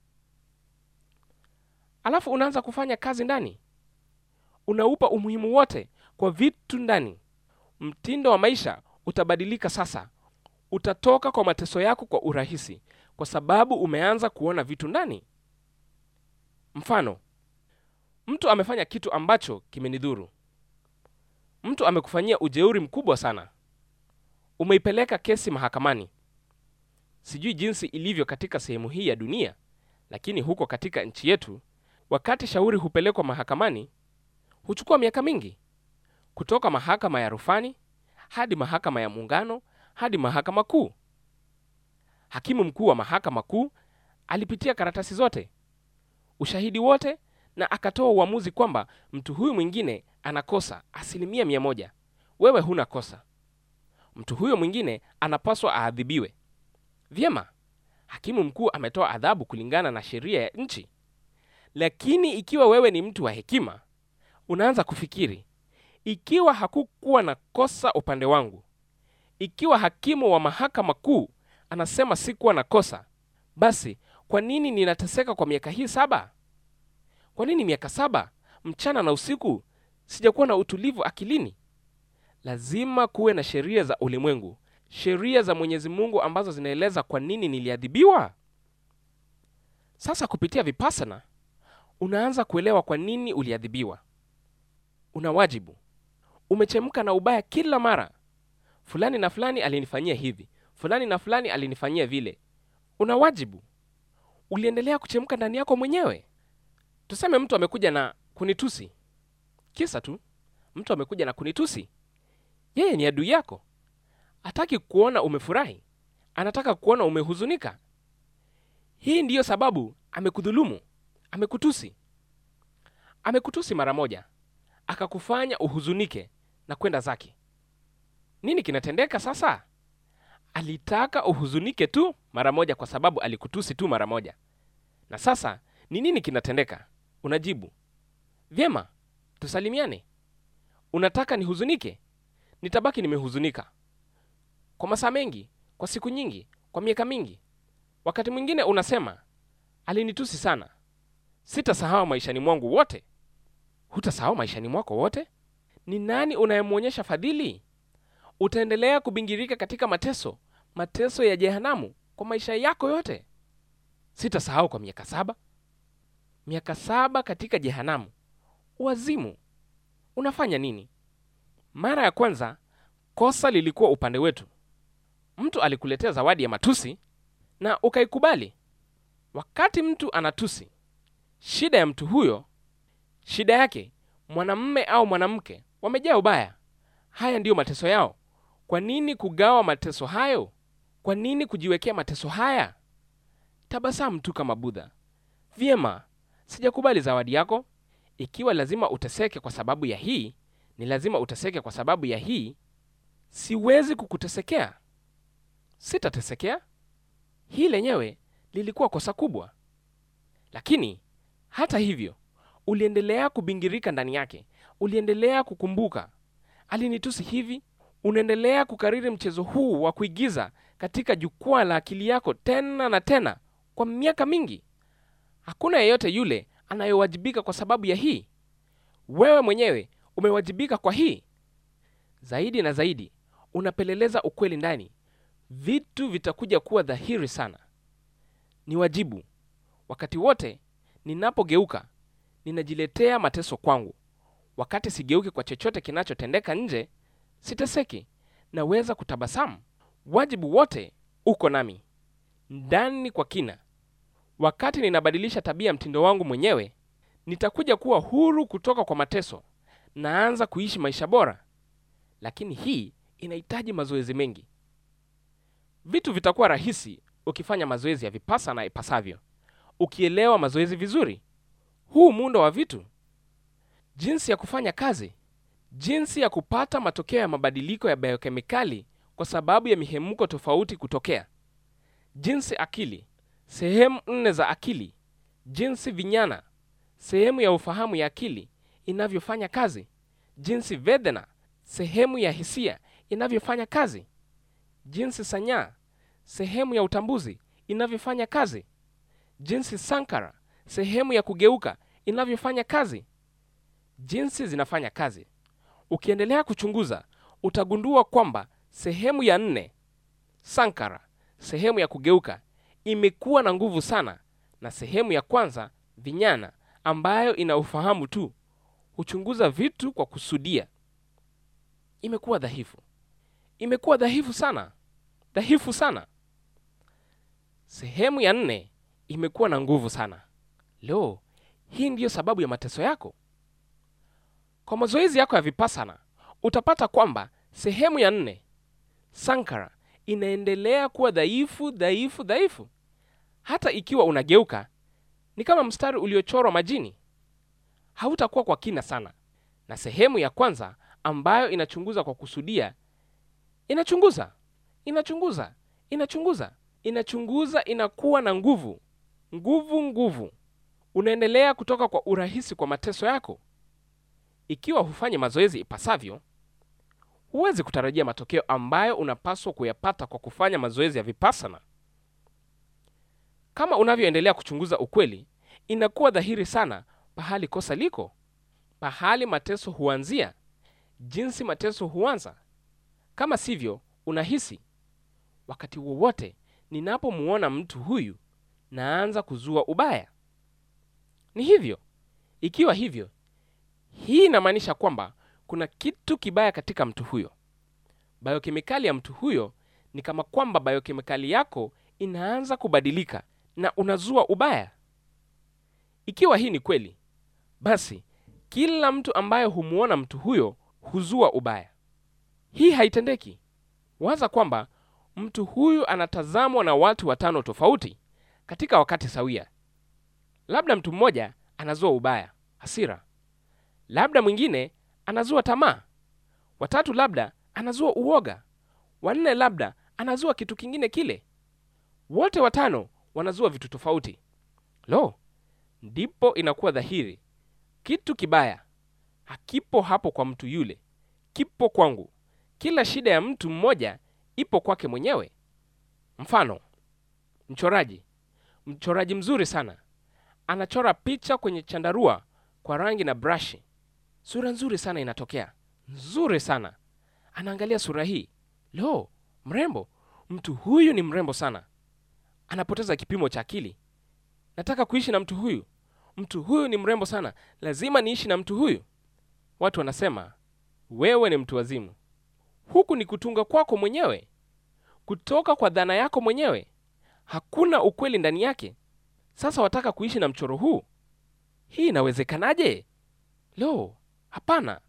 Alafu unaanza kufanya kazi ndani, unaupa umuhimu wote kwa vitu ndani. Mtindo wa maisha utabadilika sasa. Utatoka kwa mateso yako kwa urahisi, kwa sababu umeanza kuona vitu ndani. Mfano, mtu amefanya kitu ambacho kimenidhuru. Mtu amekufanyia ujeuri mkubwa sana, umeipeleka kesi mahakamani. Sijui jinsi ilivyo katika sehemu hii ya dunia, lakini huko katika nchi yetu, wakati shauri hupelekwa mahakamani, huchukua miaka mingi, kutoka mahakama ya rufani hadi mahakama ya muungano hadi mahakama kuu. Hakimu mkuu wa mahakama kuu alipitia karatasi zote, ushahidi wote, na akatoa uamuzi kwamba mtu huyu mwingine anakosa asilimia mia moja, wewe huna kosa. Mtu huyo mwingine anapaswa aadhibiwe. Vyema, hakimu mkuu ametoa adhabu kulingana na sheria ya nchi. Lakini ikiwa wewe ni mtu wa hekima, unaanza kufikiri, ikiwa hakukuwa na kosa upande wangu, ikiwa hakimu wa mahakama kuu anasema sikuwa na kosa, basi kwa nini ninateseka kwa miaka hii saba? kwa nini miaka saba mchana na usiku sijakuwa na utulivu akilini lazima kuwe na sheria za ulimwengu sheria za mwenyezi mungu ambazo zinaeleza kwa nini niliadhibiwa sasa kupitia vipasana unaanza kuelewa kwa nini uliadhibiwa una wajibu umechemka na ubaya kila mara fulani na fulani alinifanyia hivi fulani na fulani alinifanyia vile una wajibu uliendelea kuchemka ndani yako mwenyewe tuseme mtu amekuja na kunitusi kisa tu mtu amekuja na kunitusi yeye ni adui yako hataki kuona umefurahi anataka kuona umehuzunika hii ndiyo sababu amekudhulumu amekutusi amekutusi mara moja akakufanya uhuzunike na kwenda zake nini kinatendeka sasa alitaka uhuzunike tu mara moja kwa sababu alikutusi tu mara moja na sasa ni nini kinatendeka unajibu vyema tusalimiane unataka nihuzunike nitabaki nimehuzunika kwa masaa mengi kwa siku nyingi kwa miaka mingi wakati mwingine unasema alinitusi sana sitasahau maishani mwangu wote hutasahau maishani mwako wote ni nani unayemwonyesha fadhili utaendelea kubingirika katika mateso mateso ya jehanamu kwa maisha yako yote sitasahau kwa miaka saba miaka saba katika jehanamu wazimu unafanya nini mara ya kwanza kosa lilikuwa upande wetu mtu alikuletea zawadi ya matusi na ukaikubali wakati mtu anatusi shida ya mtu huyo shida yake mwanamme au mwanamke wamejaa ubaya haya ndiyo mateso yao kwa nini kugawa mateso hayo kwa nini kujiwekea mateso haya tabasamu tu kama budha vyema sijakubali zawadi yako ikiwa lazima uteseke kwa sababu ya hii ni lazima uteseke kwa sababu ya hii siwezi kukutesekea sitatesekea hii lenyewe lilikuwa kosa kubwa lakini hata hivyo uliendelea kubingirika ndani yake uliendelea kukumbuka alinitusi hivi unaendelea kukariri mchezo huu wa kuigiza katika jukwaa la akili yako tena na tena kwa miaka mingi hakuna yeyote yule anayewajibika kwa sababu ya hii wewe mwenyewe umewajibika kwa hii zaidi na zaidi unapeleleza ukweli ndani vitu vitakuja kuwa dhahiri sana ni wajibu wakati wote ninapogeuka ninajiletea mateso kwangu wakati sigeuki kwa chochote kinachotendeka nje siteseki naweza kutabasamu wajibu wote uko nami ndani kwa kina wakati ninabadilisha tabia mtindo wangu mwenyewe nitakuja kuwa huru kutoka kwa mateso naanza kuishi maisha bora lakini hii inahitaji mazoezi mengi vitu vitakuwa rahisi ukifanya mazoezi ya vipasa na ipasavyo ukielewa mazoezi vizuri huu muundo wa vitu jinsi ya kufanya kazi jinsi ya kupata matokeo ya mabadiliko ya biokemikali kwa sababu ya mihemko tofauti kutokea jinsi akili sehemu nne za akili jinsi vinyana sehemu ya ufahamu ya akili inavyofanya kazi jinsi vedhana sehemu ya hisia inavyofanya kazi jinsi sanyaa sehemu ya utambuzi inavyofanya kazi jinsi sankara sehemu ya kugeuka inavyofanya kazi jinsi zinafanya kazi ukiendelea kuchunguza utagundua kwamba sehemu ya nne sankara sehemu ya kugeuka imekuwa na nguvu sana na sehemu ya kwanza vinyana ambayo ina ufahamu tu huchunguza vitu kwa kusudia imekuwa dhaifu imekuwa dhaifu sana dhaifu sana sehemu ya nne imekuwa na nguvu sana leo hii ndiyo sababu ya mateso yako kwa mazoezi yako ya vipasana utapata kwamba sehemu ya nne sankara inaendelea kuwa dhaifu dhaifu dhaifu hata ikiwa unageuka ni kama mstari uliochorwa majini hautakuwa kwa kina sana na sehemu ya kwanza ambayo inachunguza kwa kusudia inachunguza inachunguza inachunguza inachunguza inakuwa na nguvu nguvu nguvu unaendelea kutoka kwa urahisi kwa mateso yako ikiwa hufanyi mazoezi ipasavyo huwezi kutarajia matokeo ambayo unapaswa kuyapata kwa kufanya mazoezi ya vipasana kama unavyoendelea kuchunguza ukweli inakuwa dhahiri sana pahali kosa liko, pahali mateso huanzia, jinsi mateso huanza. Kama sivyo, unahisi wakati wowote ninapomuona mtu huyu naanza kuzua ubaya. Ni hivyo. Ikiwa hivyo, hii inamaanisha kwamba kuna kitu kibaya katika mtu huyo. Biokemikali ya mtu huyo ni kama kwamba biokemikali yako inaanza kubadilika na unazua ubaya. Ikiwa hii ni kweli, basi kila mtu ambaye humuona mtu huyo huzua ubaya. Hii haitendeki. Waza kwamba mtu huyu anatazamwa na watu watano tofauti katika wakati sawia. Labda mtu mmoja anazua ubaya, hasira, labda mwingine anazua tamaa, watatu labda anazua uoga, wanne labda anazua kitu kingine kile. Wote watano wanazua vitu tofauti. Lo, ndipo inakuwa dhahiri kitu kibaya hakipo hapo kwa mtu yule, kipo kwangu. Kila shida ya mtu mmoja ipo kwake mwenyewe. Mfano, mchoraji, mchoraji mzuri sana anachora picha kwenye chandarua kwa rangi na brashi. Sura nzuri sana inatokea, nzuri sana. Anaangalia sura hii, lo, mrembo. Mtu huyu ni mrembo sana. Anapoteza kipimo cha akili. Nataka kuishi na mtu huyu. Mtu huyu ni mrembo sana, lazima niishi na mtu huyu. Watu wanasema wewe ni mtu wazimu. Huku ni kutunga kwako mwenyewe, kutoka kwa dhana yako mwenyewe. Hakuna ukweli ndani yake. Sasa wataka kuishi na mchoro huu? Hii inawezekanaje? Lo, hapana,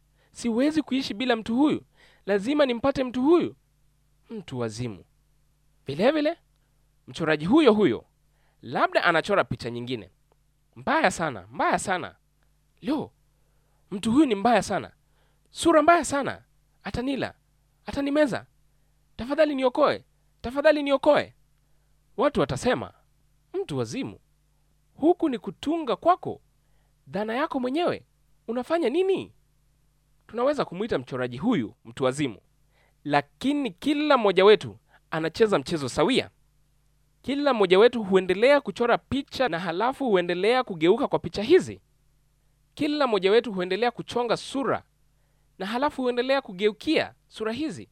siwezi kuishi bila mtu huyu. Lazima nimpate mtu huyu. Mtu wazimu. Vilevile mchoraji huyo huyo labda anachora picha nyingine mbaya sana, mbaya sana. Lo, mtu huyu ni mbaya sana, sura mbaya sana, atanila, atanimeza. Tafadhali niokoe, tafadhali niokoe. Watu watasema mtu wazimu. Huku ni kutunga kwako, dhana yako mwenyewe. Unafanya nini? Tunaweza kumwita mchoraji huyu mtu wazimu, lakini kila mmoja wetu anacheza mchezo sawia. Kila mmoja wetu huendelea kuchora picha na halafu huendelea kugeuka kwa picha hizi. Kila mmoja wetu huendelea kuchonga sura na halafu huendelea kugeukia sura hizi.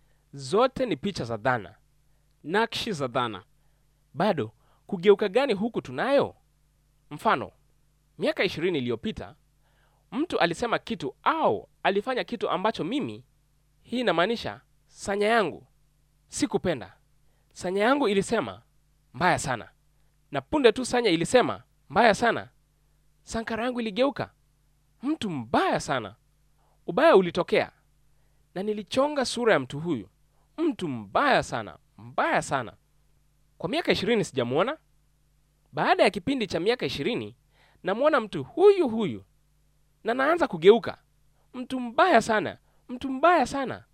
Zote ni picha za dhana, nakshi za dhana. Bado kugeuka gani huku tunayo? Mfano, miaka ishirini iliyopita mtu alisema kitu au alifanya kitu ambacho mimi, hii inamaanisha sanya yangu, sikupenda. Sanya yangu ilisema mbaya sana, na punde tu sanya ilisema mbaya sana, sankara yangu iligeuka mtu mbaya sana. Ubaya ulitokea na nilichonga sura ya mtu huyu, mtu mbaya sana, mbaya sana. Kwa miaka ishirini sijamwona. Baada ya kipindi cha miaka ishirini namwona mtu huyu huyu na naanza kugeuka mtu mbaya sana, mtu mbaya sana.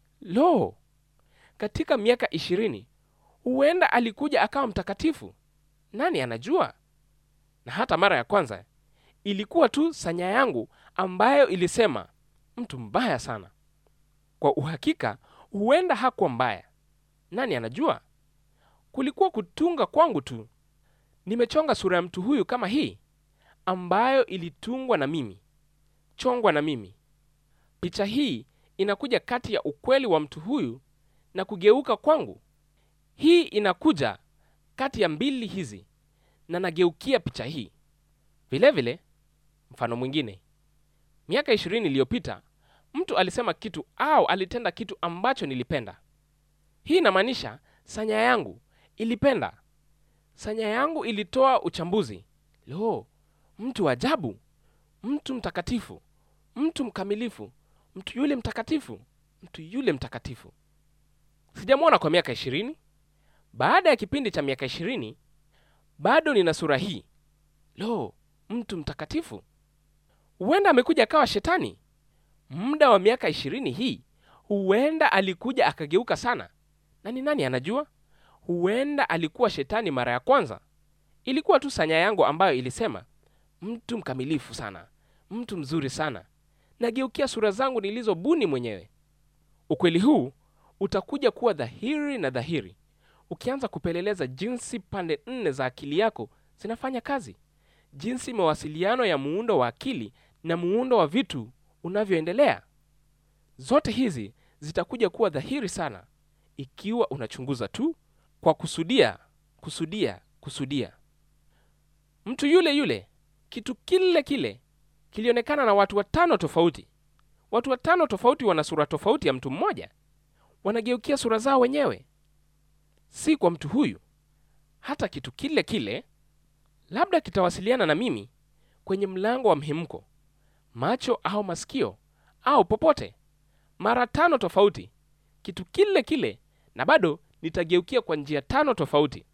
Lo, katika miaka ishirini huenda alikuja akawa mtakatifu. Nani anajua? Na hata mara ya kwanza ilikuwa tu sanya yangu ambayo ilisema mtu mbaya sana. Kwa uhakika huenda hakuwa mbaya. Nani anajua? Kulikuwa kutunga kwangu tu. Nimechonga sura ya mtu huyu kama hii ambayo ilitungwa na mimi, chongwa na mimi. Picha hii inakuja kati ya ukweli wa mtu huyu na kugeuka kwangu. Hii inakuja kati ya mbili hizi na nageukia picha hii. Vilevile vile, mfano mwingine, miaka ishirini iliyopita mtu alisema kitu au alitenda kitu ambacho nilipenda. Hii inamaanisha sanya yangu ilipenda. Sanya yangu ilitoa uchambuzi. Lo, mtu ajabu, mtu mtakatifu, mtu mkamilifu, mtu yule mtakatifu, mtu yule mtakatifu. Sijamwona kwa miaka ishirini. Baada ya kipindi cha miaka ishirini bado nina sura hii. Lo, mtu mtakatifu. Huenda amekuja akawa shetani. Muda wa miaka ishirini hii, huenda alikuja akageuka sana, na ni nani anajua? Huenda alikuwa shetani mara ya kwanza. Ilikuwa tu sanya yangu ambayo ilisema mtu mkamilifu sana, mtu mzuri sana. Nageukia sura zangu nilizobuni mwenyewe. Ukweli huu utakuja kuwa dhahiri na dhahiri ukianza kupeleleza jinsi pande nne za akili yako zinafanya kazi, jinsi mawasiliano ya muundo wa akili na muundo wa vitu unavyoendelea. Zote hizi zitakuja kuwa dhahiri sana ikiwa unachunguza tu kwa kusudia, kusudia, kusudia. Mtu yule yule, kitu kile kile kilionekana na watu watano tofauti. Watu watano tofauti wana sura tofauti ya mtu mmoja, wanageukia sura zao wenyewe, si kwa mtu huyu. Hata kitu kile kile labda kitawasiliana na mimi kwenye mlango wa mhemko, macho au masikio au popote, mara tano tofauti, kitu kile kile, na bado nitageukia kwa njia tano tofauti.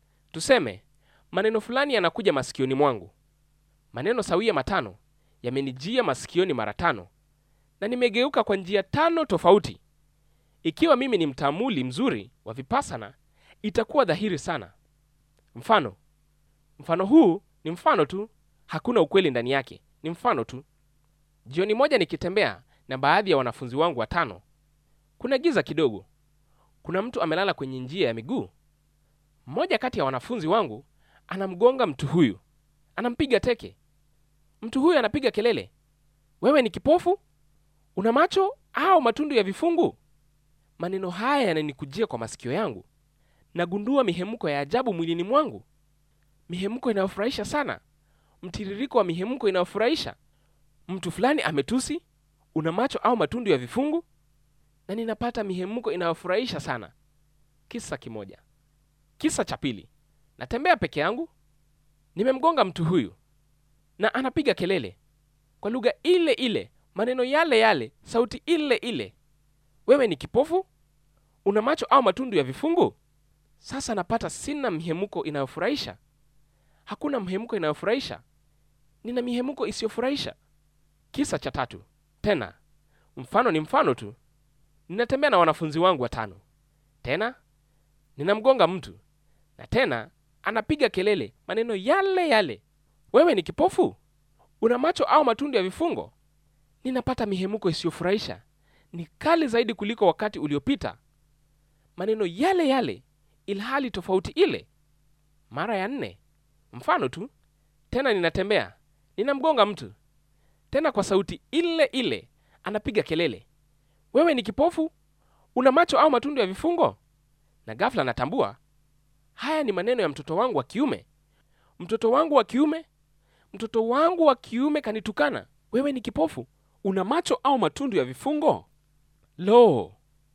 Tuseme maneno fulani yanakuja masikioni mwangu, maneno sawia matano yamenijia masikioni mara tano, na nimegeuka kwa njia tano tofauti. Ikiwa mimi ni mtaamuli mzuri wa vipasana, itakuwa dhahiri sana. Mfano, mfano huu ni mfano tu, hakuna ukweli ndani yake, ni mfano tu. Jioni moja nikitembea na baadhi ya wanafunzi wangu watano, kuna giza kidogo, kuna mtu amelala kwenye njia ya miguu. Mmoja kati ya wanafunzi wangu anamgonga mtu huyu, anampiga teke. Mtu huyu anapiga kelele, wewe ni kipofu? Una macho au matundu ya vifungu? Maneno haya yananikujia kwa masikio yangu. Nagundua mihemko ya ajabu mwilini mwangu, mihemko inayofurahisha sana, mtiririko wa mihemko inayofurahisha. Mtu fulani ametusi, una macho au matundu ya vifungu, na ninapata mihemko inayofurahisha sana. Kisa kimoja. Kisa cha pili, natembea peke yangu, nimemgonga mtu huyu na anapiga kelele kwa lugha ile ile, maneno yale yale, sauti ile ile, wewe ni kipofu? Una macho au matundu ya vifungu? Sasa napata sina mihemko inayofurahisha, hakuna mhemko inayofurahisha, nina mihemko isiyofurahisha. Kisa cha tatu tena, mfano ni mfano tu. Ninatembea na wanafunzi wangu watano, tena ninamgonga mtu na tena anapiga kelele, maneno yale yale, wewe ni kipofu? Una macho au matundu ya vifungo? Ninapata mihemko isiyofurahisha, ni kali zaidi kuliko wakati uliopita, maneno yale yale, ilhali tofauti ile. Mara ya nne, mfano tu tena, ninatembea ninamgonga mtu tena kwa sauti ile ile, anapiga kelele, wewe ni kipofu? Una macho au matundu ya vifungo? Na ghafla natambua haya ni maneno ya mtoto wangu wa kiume. Mtoto wangu wa kiume, mtoto wangu wa kiume kanitukana, wewe ni kipofu? Una macho au matundu ya vifungo? Lo,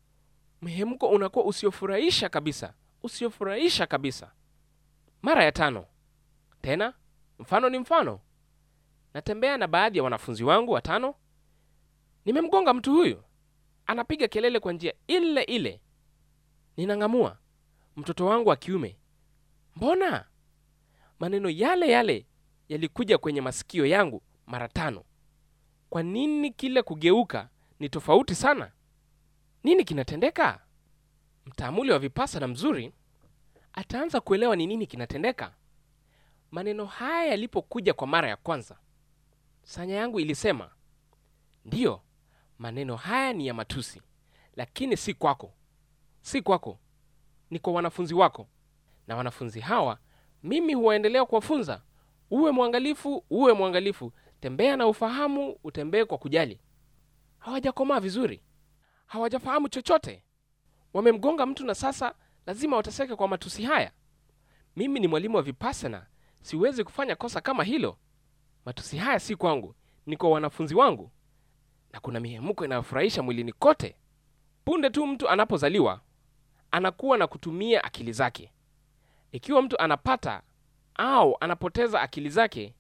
mhemko unakuwa usiofurahisha kabisa, usiofurahisha kabisa. Mara ya tano tena, mfano ni mfano. Natembea na baadhi ya wanafunzi wangu watano, nimemgonga mtu huyu, anapiga kelele kwa njia ile ile. Ninang'amua mtoto wangu wa kiume, mbona maneno yale yale yalikuja kwenye masikio yangu mara tano? Kwa nini kile kugeuka ni tofauti sana? Nini kinatendeka? Mtaamuli wa vipasana mzuri ataanza kuelewa ni nini kinatendeka. Maneno haya yalipokuja kwa mara ya kwanza, sanya yangu ilisema, ndiyo, maneno haya ni ya matusi, lakini si kwako, si kwako, ni kwa wanafunzi wako. Na wanafunzi hawa mimi huwaendelea kuwafunza, uwe mwangalifu, uwe mwangalifu, tembea na ufahamu, utembee kwa kujali. Hawajakomaa vizuri, hawajafahamu chochote, wamemgonga mtu na sasa lazima wateseke kwa matusi haya. Mimi ni mwalimu wa vipasana, siwezi kufanya kosa kama hilo. Matusi haya si kwangu, ni kwa wanafunzi wangu, na kuna mihemko inayofurahisha mwilini kote. Punde tu mtu anapozaliwa anakuwa na kutumia akili zake. Ikiwa mtu anapata au anapoteza akili zake,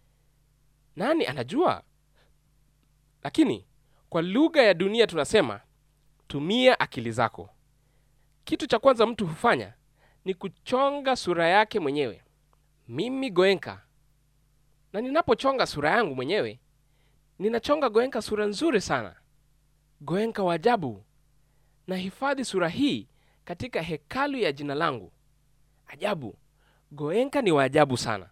nani anajua? Lakini kwa lugha ya dunia tunasema tumia akili zako. Kitu cha kwanza mtu hufanya ni kuchonga sura yake mwenyewe. Mimi Goenka, na ninapochonga sura yangu mwenyewe, ninachonga Goenka sura nzuri sana, Goenka wa ajabu. Nahifadhi sura hii katika hekalu ya jina langu. Ajabu, Goenka ni wa ajabu sana.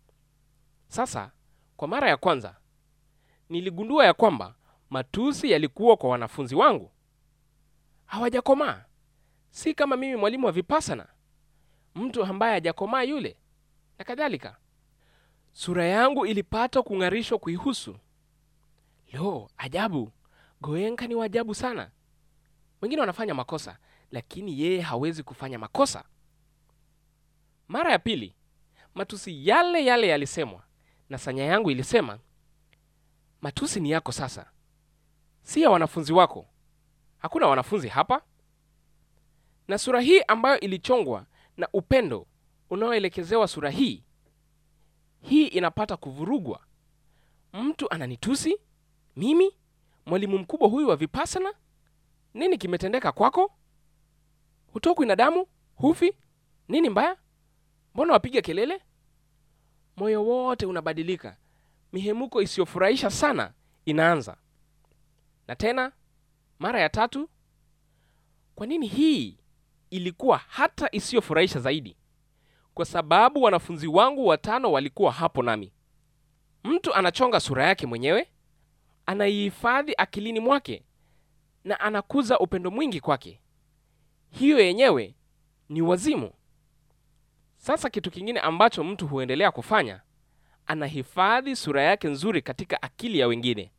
Sasa kwa mara ya kwanza niligundua ya kwamba matusi yalikuwa kwa wanafunzi wangu, hawajakomaa. Si kama mimi mwalimu wa vipasana, mtu ambaye hajakomaa yule, na kadhalika. sura yangu ilipata kung'arishwa kuihusu. Lo, ajabu! Goenka ni waajabu sana. Wengine wanafanya makosa, lakini yeye hawezi kufanya makosa. Mara ya pili, matusi yale yale yalisemwa, na sanya yangu ilisema, matusi ni yako sasa, si ya wanafunzi wako. Hakuna wanafunzi hapa. Na sura hii ambayo ilichongwa na upendo unaoelekezewa sura hii hii inapata kuvurugwa. Mtu ananitusi mimi, mwalimu mkubwa huyu wa Vipassana. Nini kimetendeka kwako? Hutokwi na damu? Hufi? Nini mbaya? Mbona wapiga kelele? Moyo wote unabadilika, mihemuko isiyofurahisha sana inaanza. Na tena mara ya tatu. Kwa nini hii ilikuwa hata isiyofurahisha zaidi? Kwa sababu wanafunzi wangu watano walikuwa hapo nami. Mtu anachonga sura yake mwenyewe, anaihifadhi akilini mwake na anakuza upendo mwingi kwake. Hiyo yenyewe ni wazimu. Sasa kitu kingine ambacho mtu huendelea kufanya, anahifadhi sura yake nzuri katika akili ya wengine.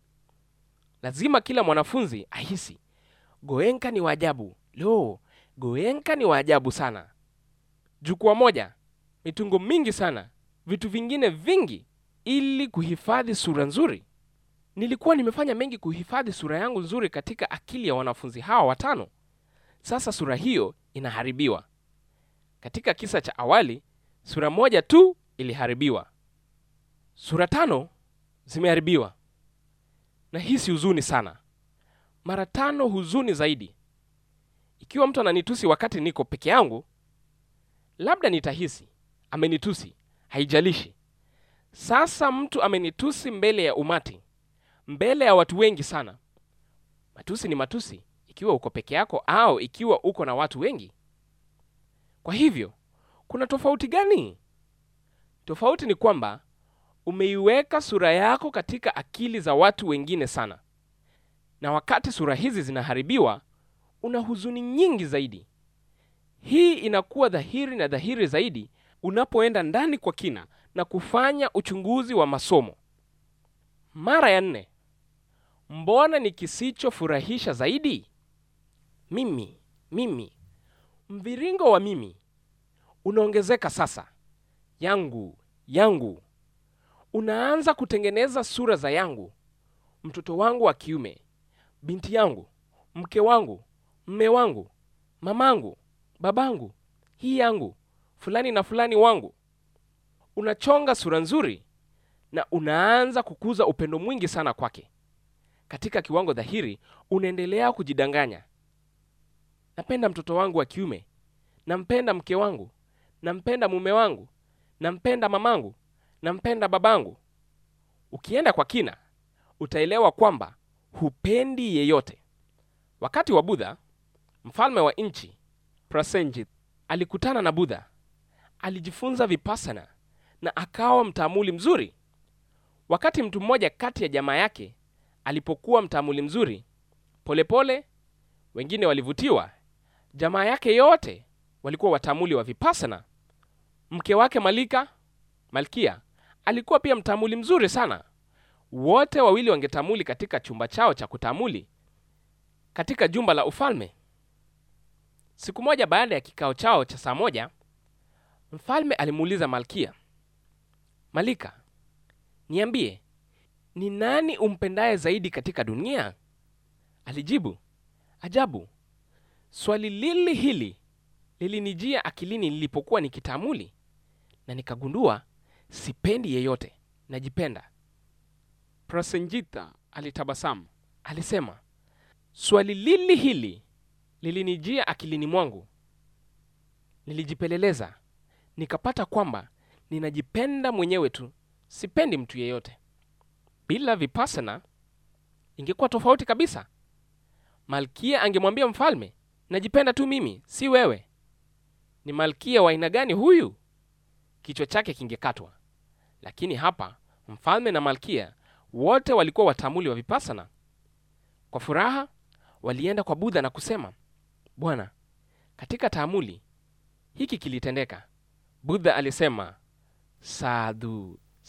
Lazima kila mwanafunzi ahisi Goenka ni waajabu. Lo, Goenka ni waajabu sana. Jukwaa moja, mitungo mingi sana, vitu vingine vingi, ili kuhifadhi sura nzuri. Nilikuwa nimefanya mengi kuhifadhi sura yangu nzuri katika akili ya wanafunzi hawa watano. Sasa sura hiyo inaharibiwa. Katika kisa cha awali, sura moja tu iliharibiwa, sura tano zimeharibiwa. Na hisi huzuni sana, mara tano huzuni zaidi. Ikiwa mtu ananitusi wakati niko peke yangu, labda nitahisi amenitusi, haijalishi. Sasa mtu amenitusi mbele ya umati, mbele ya watu wengi sana. Matusi ni matusi, ikiwa uko peke yako au ikiwa uko na watu wengi. Kwa hivyo kuna tofauti gani? Tofauti ni kwamba umeiweka sura yako katika akili za watu wengine sana, na wakati sura hizi zinaharibiwa, una huzuni nyingi zaidi. Hii inakuwa dhahiri na dhahiri zaidi unapoenda ndani kwa kina na kufanya uchunguzi wa masomo. Mara ya nne, mbona ni kisichofurahisha zaidi? Mimi, mimi, mviringo wa mimi unaongezeka sasa. Yangu, yangu, unaanza kutengeneza sura za yangu, mtoto wangu wa kiume, binti yangu, mke wangu, mme wangu, mamangu, babangu, hii yangu, fulani na fulani wangu. Unachonga sura nzuri na unaanza kukuza upendo mwingi sana kwake. Katika kiwango dhahiri, unaendelea kujidanganya. Napenda mtoto wangu wa kiume, nampenda mke wangu, nampenda mume wangu, nampenda mamangu, nampenda babangu. Ukienda kwa kina, utaelewa kwamba hupendi yeyote. Wakati wa Budha, mfalme wa nchi Prasenjit alikutana na Budha, alijifunza Vipassana na akawa mtaamuli mzuri. Wakati mtu mmoja kati ya jamaa yake alipokuwa mtaamuli mzuri, polepole pole, wengine walivutiwa. Jamaa yake yote walikuwa wataamuli wa Vipassana. Mke wake Malika, Malkia, alikuwa pia mtaamuli mzuri sana. Wote wawili wangetamuli katika chumba chao cha kutamuli katika jumba la ufalme. Siku moja baada ya kikao chao cha saa moja, mfalme alimuuliza Malkia, Malika, niambie, ni nani umpendaye zaidi katika dunia? Alijibu, ajabu, swali lili hili lilinijia akilini nilipokuwa nikitamuli, na nikagundua sipendi yeyote, najipenda. Prasenjita alitabasamu, alisema, swali lili hili lilinijia akilini mwangu. Nilijipeleleza nikapata kwamba ninajipenda mwenyewe tu, sipendi mtu yeyote. Bila Vipassana ingekuwa tofauti kabisa. Malkia angemwambia mfalme, najipenda tu mimi, si wewe. Ni malkia wa aina gani huyu? Kichwa chake kingekatwa. Lakini hapa mfalme na malkia wote walikuwa watamuli wa Vipassana. Kwa furaha walienda kwa Budha na kusema, Bwana, katika taamuli hiki kilitendeka. Budha alisema, sadhu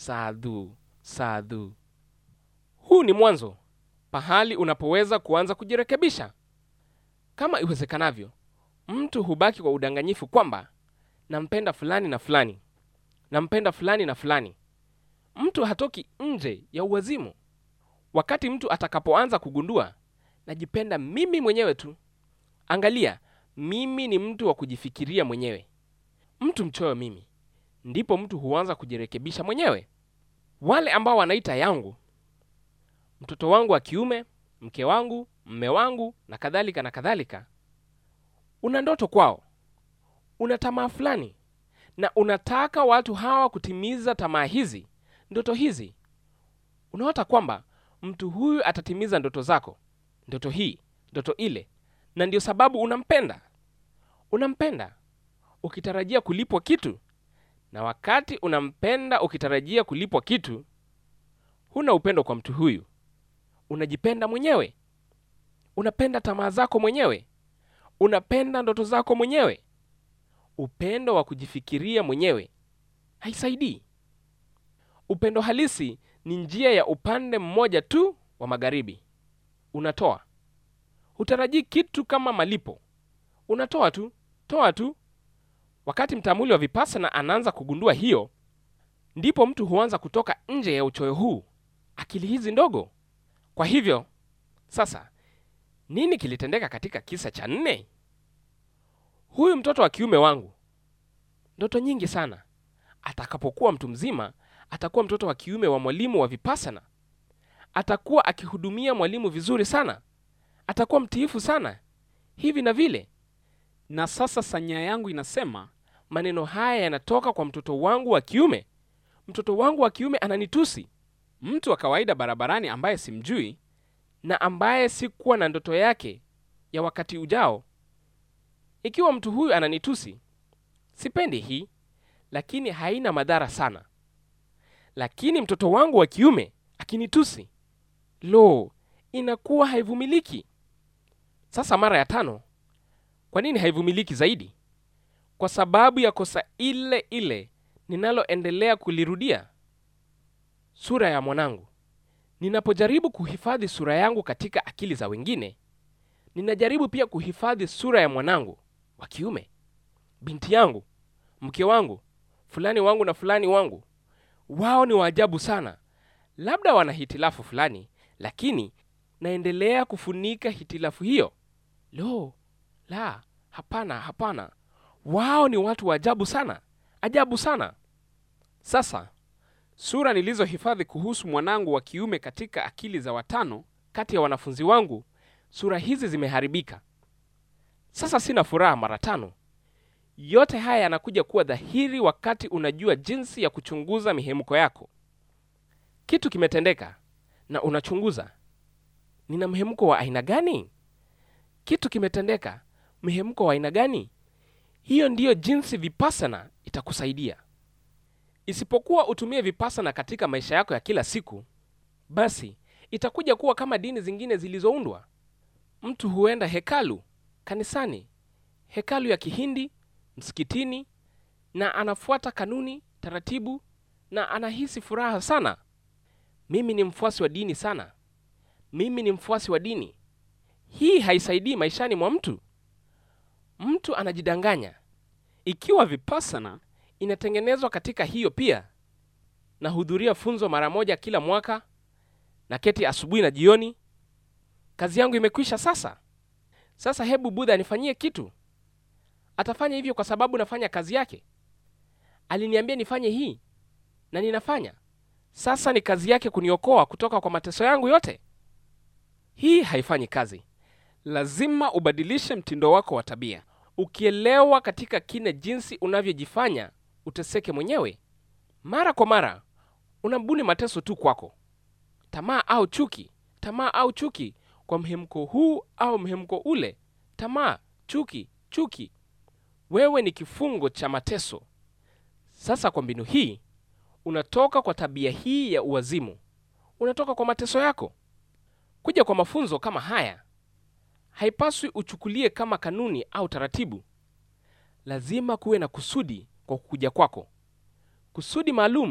sadhu, sadhu. Huu ni mwanzo, pahali unapoweza kuanza kujirekebisha. Kama iwezekanavyo, mtu hubaki kwa udanganyifu kwamba nampenda fulani na fulani, nampenda fulani na fulani. Mtu hatoki nje ya uwazimu. Wakati mtu atakapoanza kugundua najipenda mimi mwenyewe tu, angalia, mimi ni mtu wa kujifikiria mwenyewe, mtu mchoyo mimi, ndipo mtu huanza kujirekebisha mwenyewe. Wale ambao wanaita yangu, mtoto wangu wa kiume, mke wangu, mme wangu na kadhalika na kadhalika, una ndoto kwao, una tamaa fulani, na unataka watu hawa kutimiza tamaa hizi, ndoto hizi. Unaota kwamba mtu huyu atatimiza ndoto zako, ndoto hii, ndoto ile, na ndio sababu unampenda. Unampenda ukitarajia kulipwa kitu, na wakati unampenda ukitarajia kulipwa kitu, huna upendo kwa mtu huyu. Unajipenda mwenyewe, unapenda tamaa zako mwenyewe, unapenda ndoto zako mwenyewe. Upendo wa kujifikiria mwenyewe haisaidii. Upendo halisi ni njia ya upande mmoja tu wa magharibi. Unatoa, hutarajii kitu kama malipo, unatoa tu, toa tu. Wakati mtamuli wa Vipassana anaanza kugundua hiyo, ndipo mtu huanza kutoka nje ya uchoyo huu, akili hizi ndogo. Kwa hivyo sasa, nini kilitendeka katika kisa cha nne? Huyu mtoto wa kiume wangu, ndoto nyingi sana. Atakapokuwa mtu mzima, atakuwa mtoto wa kiume wa mwalimu wa Vipassana. Atakuwa akihudumia mwalimu vizuri sana, atakuwa mtiifu sana, hivi na vile. Na sasa sanya yangu inasema maneno haya yanatoka kwa mtoto wangu wa kiume. Mtoto wangu wa kiume ananitusi. Mtu wa kawaida barabarani ambaye simjui na ambaye sikuwa na ndoto yake ya wakati ujao, ikiwa mtu huyu ananitusi, sipendi hii, lakini haina madhara sana. Lakini mtoto wangu wa kiume akinitusi, lo, inakuwa haivumiliki. Sasa mara ya tano, kwa nini haivumiliki zaidi? Kwa sababu ya kosa ile ile ninaloendelea kulirudia, sura ya mwanangu. Ninapojaribu kuhifadhi sura yangu katika akili za wengine, ninajaribu pia kuhifadhi sura ya mwanangu wa kiume, binti yangu, mke wangu, fulani wangu na fulani wangu. Wao ni waajabu sana. Labda wana hitilafu fulani, lakini naendelea kufunika hitilafu hiyo. Lo, la, hapana, hapana. Wao ni watu wa ajabu sana, ajabu sana. Sasa sura nilizohifadhi kuhusu mwanangu wa kiume katika akili za watano kati ya wanafunzi wangu, sura hizi zimeharibika. Sasa sina furaha mara tano. Yote haya yanakuja kuwa dhahiri wakati unajua jinsi ya kuchunguza mihemko yako. Kitu kimetendeka na unachunguza, nina mhemko wa aina gani? Kitu kimetendeka, mhemko wa aina gani? Hiyo ndiyo jinsi Vipassana itakusaidia. Isipokuwa utumie Vipassana katika maisha yako ya kila siku, basi itakuja kuwa kama dini zingine zilizoundwa. Mtu huenda hekalu, kanisani, hekalu ya Kihindi, msikitini, na anafuata kanuni, taratibu, na anahisi furaha sana. Mimi ni mfuasi wa dini sana, mimi ni mfuasi wa dini. Hii haisaidii maishani mwa mtu. Mtu anajidanganya. Ikiwa Vipassana inatengenezwa katika hiyo pia, nahudhuria funzo mara moja kila mwaka, na keti asubuhi na jioni, kazi yangu imekwisha. Sasa sasa, hebu Budha anifanyie kitu. Atafanya hivyo kwa sababu nafanya kazi yake. Aliniambia nifanye hii na ninafanya. Sasa ni kazi yake kuniokoa kutoka kwa mateso yangu yote. Hii haifanyi kazi. Lazima ubadilishe mtindo wako wa tabia. Ukielewa katika kina jinsi unavyojifanya uteseke mwenyewe, mara kwa mara unabuni mateso tu kwako, tamaa au chuki, tamaa au chuki kwa mhemko huu au mhemko ule, tamaa, chuki, chuki. Wewe ni kifungo cha mateso. Sasa kwa mbinu hii unatoka kwa tabia hii ya uwazimu, unatoka kwa mateso yako. Kuja kwa mafunzo kama haya haipaswi uchukulie kama kanuni au taratibu. Lazima kuwe na kusudi kwa kukuja kwako. Kusudi maalum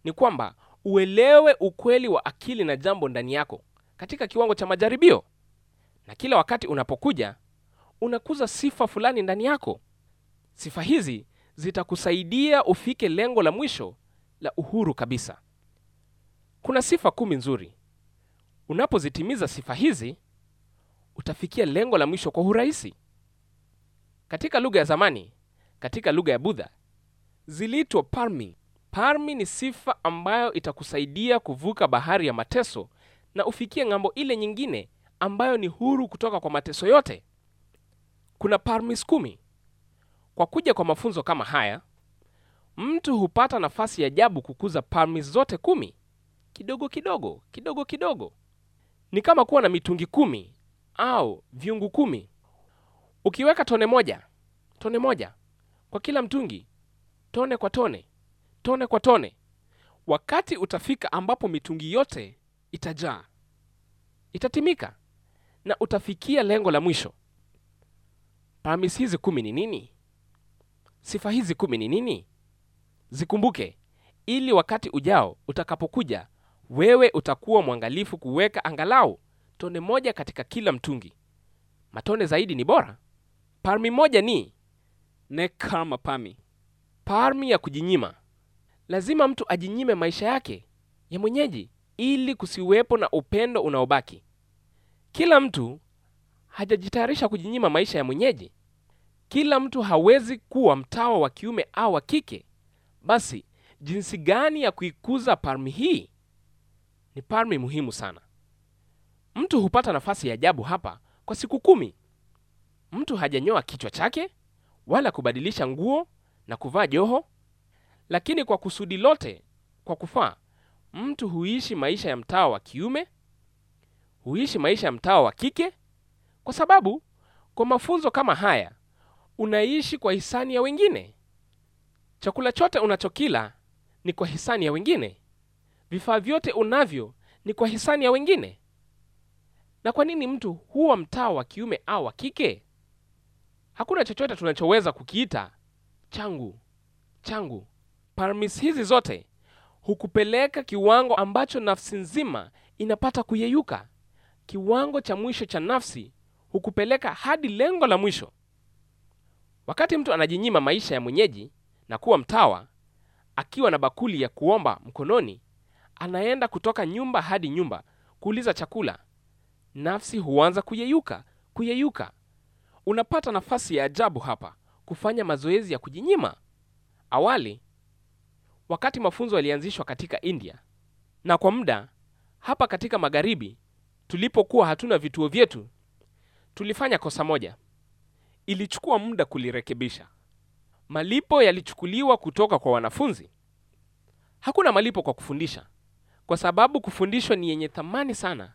ni kwamba uelewe ukweli wa akili na jambo ndani yako katika kiwango cha majaribio, na kila wakati unapokuja unakuza sifa fulani ndani yako. Sifa hizi zitakusaidia ufike lengo la mwisho la uhuru kabisa. Kuna sifa kumi nzuri. Unapozitimiza sifa hizi, utafikia lengo la mwisho kwa urahisi. Katika lugha ya zamani, katika lugha ya Budha, ziliitwa parmi. Parmi ni sifa ambayo itakusaidia kuvuka bahari ya mateso na ufikie ng'ambo ile nyingine ambayo ni huru kutoka kwa mateso yote. Kuna parmis kumi. Kwa kuja kwa mafunzo kama haya, mtu hupata nafasi ya ajabu kukuza parmis zote kumi kidogo kidogo kidogo kidogo. Ni kama kuwa na mitungi kumi au vyungu kumi. Ukiweka tone moja tone moja kwa kila mtungi, tone kwa tone, tone kwa tone, wakati utafika ambapo mitungi yote itajaa, itatimika na utafikia lengo la mwisho. Parmis hizi kumi ni nini? Sifa hizi kumi ni nini? Zikumbuke ili wakati ujao utakapokuja, wewe utakuwa mwangalifu kuweka angalau tone moja katika kila mtungi. Matone zaidi ni bora. Parmi moja ni nekarma parmi, parmi ya kujinyima. Lazima mtu ajinyime maisha yake ya mwenyeji ili kusiwepo na upendo unaobaki. Kila mtu hajajitayarisha kujinyima maisha ya mwenyeji. Kila mtu hawezi kuwa mtawa wa kiume au wa kike. Basi jinsi gani ya kuikuza parmi hii? Ni parmi muhimu sana. Mtu hupata nafasi ya ajabu hapa kwa siku kumi. Mtu hajanyoa kichwa chake wala kubadilisha nguo na kuvaa joho, lakini kwa kusudi lote, kwa kufaa, mtu huishi maisha ya mtawa wa kiume, huishi maisha ya mtawa wa kike, kwa sababu kwa mafunzo kama haya unaishi kwa hisani ya wengine. Chakula chote unachokila ni kwa hisani ya wengine. Vifaa vyote unavyo ni kwa hisani ya wengine. Na kwa nini mtu huwa mtawa wa kiume au wa kike? Hakuna chochote tunachoweza kukiita changu changu. Parmis hizi zote hukupeleka kiwango ambacho nafsi nzima inapata kuyeyuka. Kiwango cha mwisho cha nafsi hukupeleka hadi lengo la mwisho. Wakati mtu anajinyima maisha ya mwenyeji na kuwa mtawa, akiwa na bakuli ya kuomba mkononi, anaenda kutoka nyumba hadi nyumba kuuliza chakula, nafsi huanza kuyeyuka kuyeyuka. Unapata nafasi ya ajabu hapa kufanya mazoezi ya kujinyima. Awali, wakati mafunzo yalianzishwa katika India na kwa muda hapa katika magharibi, tulipokuwa hatuna vituo vyetu, tulifanya kosa moja. Ilichukua muda kulirekebisha. Malipo yalichukuliwa kutoka kwa wanafunzi. Hakuna malipo kwa kufundisha, kwa sababu kufundishwa ni yenye thamani sana.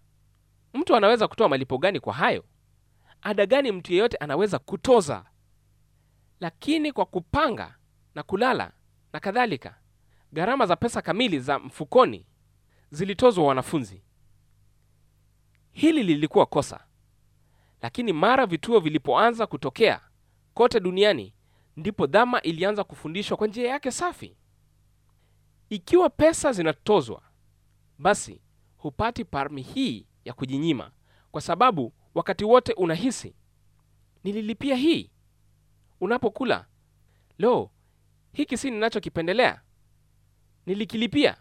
Mtu anaweza kutoa malipo gani kwa hayo? Ada gani mtu yeyote anaweza kutoza? Lakini kwa kupanga na kulala na kadhalika, gharama za pesa kamili za mfukoni zilitozwa wanafunzi. Hili lilikuwa kosa, lakini mara vituo vilipoanza kutokea kote duniani, ndipo dhama ilianza kufundishwa kwa njia yake safi. Ikiwa pesa zinatozwa, basi hupati parmi hii ya kujinyima, kwa sababu wakati wote unahisi nililipia hii. Unapokula, lo, hiki si ninachokipendelea, nilikilipia.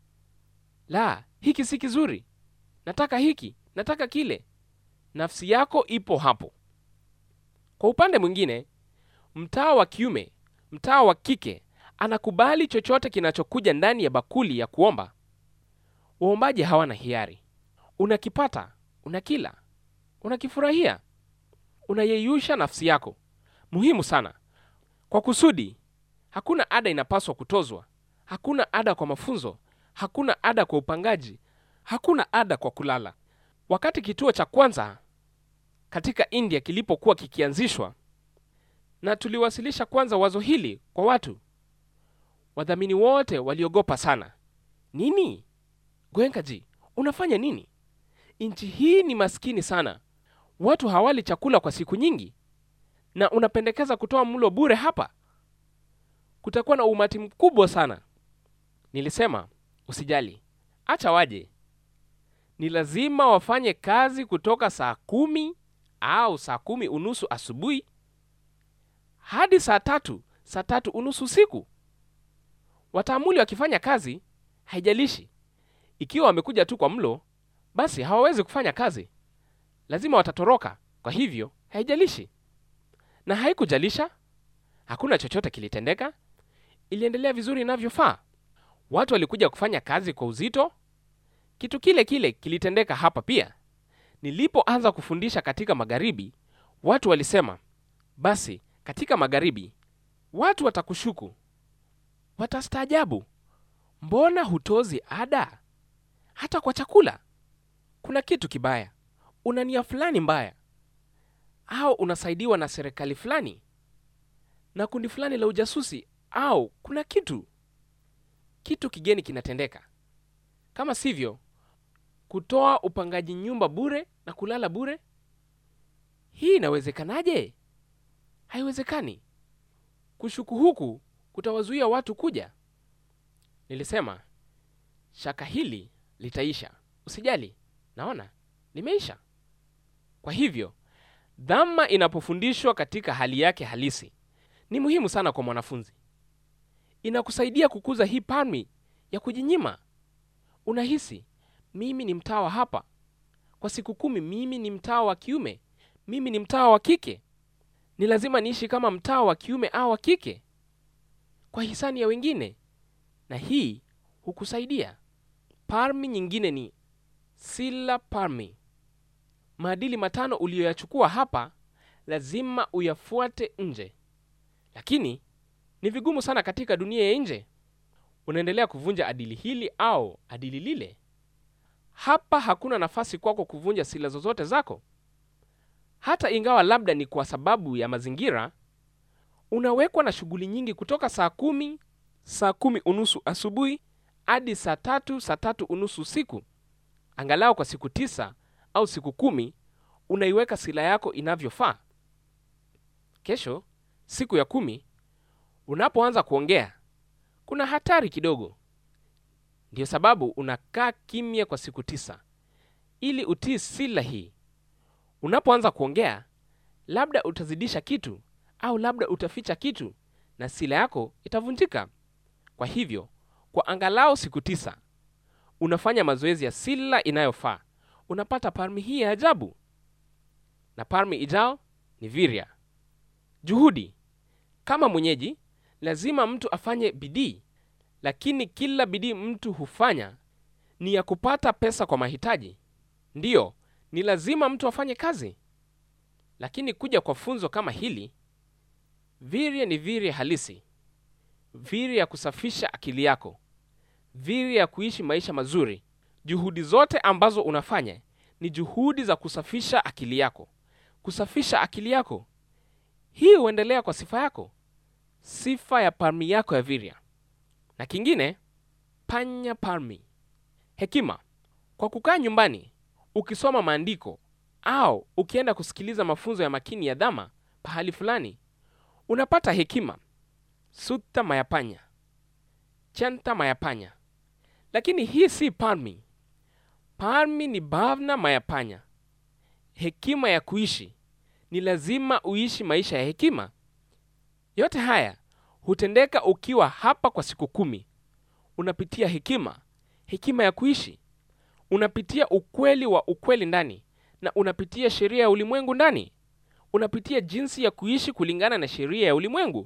La, hiki si kizuri, nataka hiki, nataka kile. Nafsi yako ipo hapo. Kwa upande mwingine, mtawa wa kiume, mtawa wa kike anakubali chochote kinachokuja ndani ya bakuli ya kuomba. Waombaji hawana hiari. Unakipata, unakila, unakifurahia, unayeyusha nafsi yako. Muhimu sana kwa kusudi. Hakuna ada inapaswa kutozwa, hakuna ada kwa mafunzo, hakuna ada kwa upangaji, hakuna ada kwa kulala. Wakati kituo cha kwanza katika India kilipokuwa kikianzishwa, na tuliwasilisha kwanza wazo hili kwa watu, wadhamini wote waliogopa sana. Nini Goenkaji, unafanya nini? Nchi hii ni maskini sana, watu hawali chakula kwa siku nyingi, na unapendekeza kutoa mlo bure hapa? Kutakuwa na umati mkubwa sana. Nilisema usijali, acha waje. Ni lazima wafanye kazi kutoka saa kumi au saa kumi unusu asubuhi hadi saa tatu saa tatu unusu usiku. Wataamuli wakifanya kazi, haijalishi ikiwa wamekuja tu kwa mlo, basi hawawezi kufanya kazi, lazima watatoroka. Kwa hivyo haijalishi, na haikujalisha, hakuna chochote kilitendeka. Iliendelea vizuri inavyofaa. Watu walikuja kufanya kazi kwa uzito. Kitu kile kile kilitendeka hapa pia. Nilipoanza kufundisha katika magharibi, watu walisema, basi katika magharibi watu watakushuku, watastaajabu, mbona hutozi ada hata kwa chakula? Kuna kitu kibaya, una nia fulani mbaya, au unasaidiwa na serikali fulani na kundi fulani la ujasusi, au kuna kitu kitu kigeni kinatendeka. Kama sivyo, kutoa upangaji nyumba bure na kulala bure, hii inawezekanaje? Haiwezekani. Kushuku huku kutawazuia watu kuja. Nilisema shaka hili litaisha, usijali, naona limeisha. Kwa hivyo dhama inapofundishwa katika hali yake halisi ni muhimu sana kwa mwanafunzi. Inakusaidia kukuza hii palmi ya kujinyima. Unahisi mimi ni mtawa hapa kwa siku kumi, mimi ni mtawa wa kiume, mimi ni mtawa wa kike, ni lazima niishi kama mtawa wa kiume au wa kike kwa hisani ya wengine, na hii hukusaidia. Parmi nyingine ni sila parmi. Maadili matano uliyoyachukua hapa lazima uyafuate nje, lakini ni vigumu sana katika dunia ya nje. Unaendelea kuvunja adili hili au adili lile. Hapa hakuna nafasi kwako kuvunja sila zozote zako, hata ingawa labda ni kwa sababu ya mazingira. Unawekwa na shughuli nyingi kutoka saa kumi, saa kumi unusu asubuhi hadi saa tatu, saa tatu unusu usiku. Angalau kwa siku tisa au siku kumi unaiweka sila yako inavyofaa. Kesho, siku ya kumi, unapoanza kuongea, kuna hatari kidogo. Ndiyo sababu unakaa kimya kwa siku tisa ili utii sila hii. Unapoanza kuongea, labda utazidisha kitu au labda utaficha kitu na sila yako itavunjika. Kwa hivyo, kwa angalau siku tisa unafanya mazoezi ya sila inayofaa, unapata parmi hii ya ajabu. Na parmi ijao ni virya, juhudi. Kama mwenyeji, lazima mtu afanye bidii, lakini kila bidii mtu hufanya ni ya kupata pesa kwa mahitaji. Ndiyo, ni lazima mtu afanye kazi, lakini kuja kwa funzo kama hili, virya ni virya halisi, virya ya kusafisha akili yako, virya ya kuishi maisha mazuri. Juhudi zote ambazo unafanya ni juhudi za kusafisha akili yako, kusafisha akili yako. Hii huendelea kwa sifa yako, sifa ya parmi yako ya virya. Na kingine, panya parmi, hekima. Kwa kukaa nyumbani ukisoma maandiko au ukienda kusikiliza mafunzo ya makini ya dhama pahali fulani, unapata hekima, sutta mayapanya, chanta mayapanya. Lakini hii si parmi. Parmi ni bhavna mayapanya, hekima ya kuishi. Ni lazima uishi maisha ya hekima. Yote haya hutendeka ukiwa hapa kwa siku kumi. Unapitia hekima, hekima ya kuishi, unapitia ukweli wa ukweli ndani, na unapitia sheria ya ulimwengu ndani. Unapitia jinsi ya kuishi kulingana na sheria ya ulimwengu.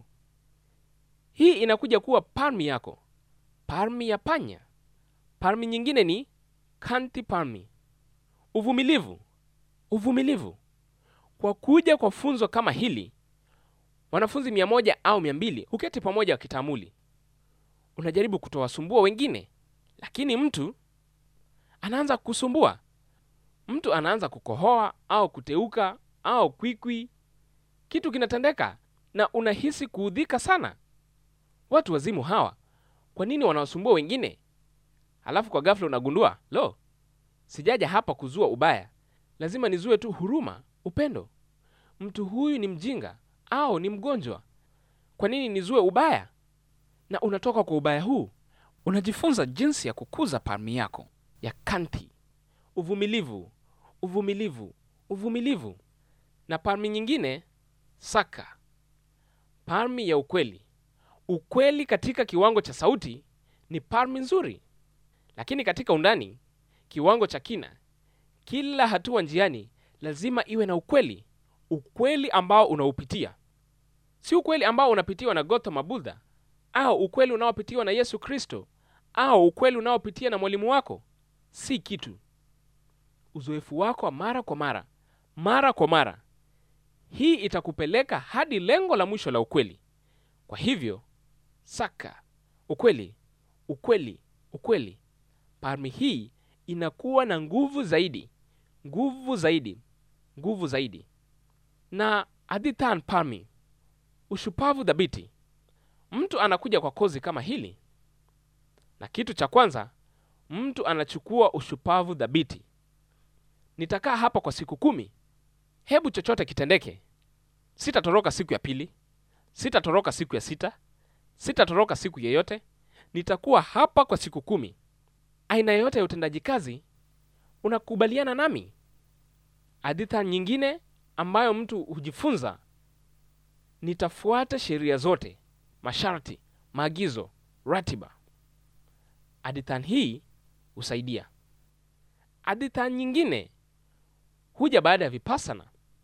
Hii inakuja kuwa parmi yako, parmi ya panya. Parmi nyingine ni kanti parmi, uvumilivu. Uvumilivu kwa kuja kwa funzo kama hili, wanafunzi mia moja au mia mbili huketi pamoja wakitaamuli. Unajaribu kutowasumbua wengine, lakini mtu anaanza kukusumbua. Mtu anaanza kukohoa au kuteuka au kwikwi, kitu kinatendeka na unahisi kuudhika sana. Watu wazimu hawa, kwa nini wanawasumbua wengine? Halafu kwa ghafla unagundua, lo, sijaja hapa kuzua ubaya, lazima nizue tu huruma, upendo. Mtu huyu ni mjinga au ni mgonjwa, kwa nini nizue ubaya? Na unatoka kwa ubaya huu unajifunza jinsi ya kukuza parmi yako ya kanti, uvumilivu, uvumilivu, uvumilivu. Na parmi nyingine saka, parmi ya ukweli. Ukweli katika kiwango cha sauti ni parmi nzuri, lakini katika undani, kiwango cha kina, kila hatua njiani lazima iwe na ukweli, ukweli ambao unaupitia, si ukweli ambao unapitiwa na Gautama Buddha au ukweli unaopitiwa na Yesu Kristo au ukweli unaopitia na mwalimu wako. Si kitu, uzoefu wako wa mara kwa mara, mara kwa mara. Hii itakupeleka hadi lengo la mwisho la ukweli. Kwa hivyo saka ukweli, ukweli, ukweli. Parmi hii inakuwa na nguvu zaidi, nguvu zaidi, nguvu zaidi. Na adithan parmi, ushupavu dhabiti. Mtu anakuja kwa kozi kama hili, na kitu cha kwanza mtu anachukua ushupavu dhabiti. Nitakaa hapa kwa siku kumi, hebu chochote kitendeke. Sitatoroka siku ya pili, sitatoroka siku ya sita, sitatoroka siku yeyote. Nitakuwa hapa kwa siku kumi. Aina yoyote ya utendaji kazi unakubaliana nami? Aditha nyingine ambayo mtu hujifunza, nitafuata sheria zote, masharti, maagizo, ratiba. Adithan hii husaidia. Adithan nyingine huja baada ya vipassana.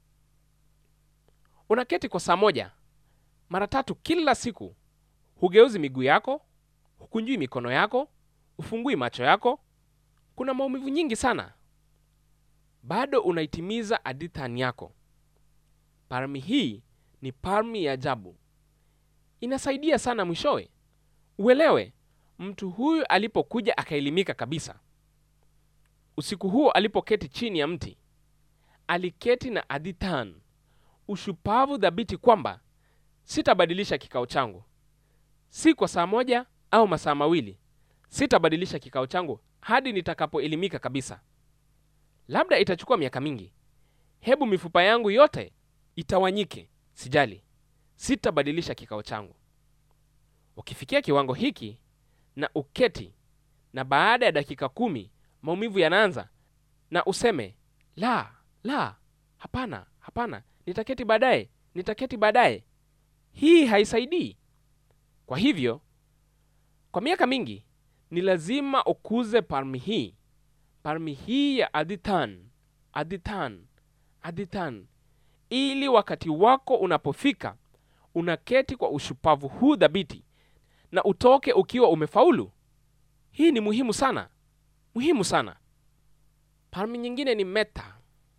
Unaketi kwa saa moja mara tatu kila siku, hugeuzi miguu yako, hukunjui mikono yako, hufungui macho yako. Kuna maumivu nyingi sana, bado unaitimiza adithan yako. Parmi hii ni parmi ya ajabu, inasaidia sana. Mwishowe uelewe mtu huyu alipokuja akaelimika kabisa. Usiku huo alipoketi chini ya mti, aliketi na adithan, ushupavu dhabiti kwamba sitabadilisha kikao changu, si kwa saa moja au masaa mawili. Sitabadilisha kikao changu hadi nitakapoelimika kabisa. Labda itachukua miaka mingi, hebu mifupa yangu yote itawanyike, sijali, sitabadilisha kikao changu. Ukifikia kiwango hiki na uketi, na baada ya dakika kumi maumivu yanaanza, na useme la, la, hapana, hapana, nitaketi baadaye, nitaketi baadaye. Hii haisaidii. Kwa hivyo, kwa miaka mingi ni lazima ukuze parmi hii, parmi hii ya adithan, adithan, adithan, ili wakati wako unapofika unaketi kwa ushupavu huu dhabiti na utoke ukiwa umefaulu. Hii ni muhimu sana, muhimu sana. Parmi nyingine ni meta.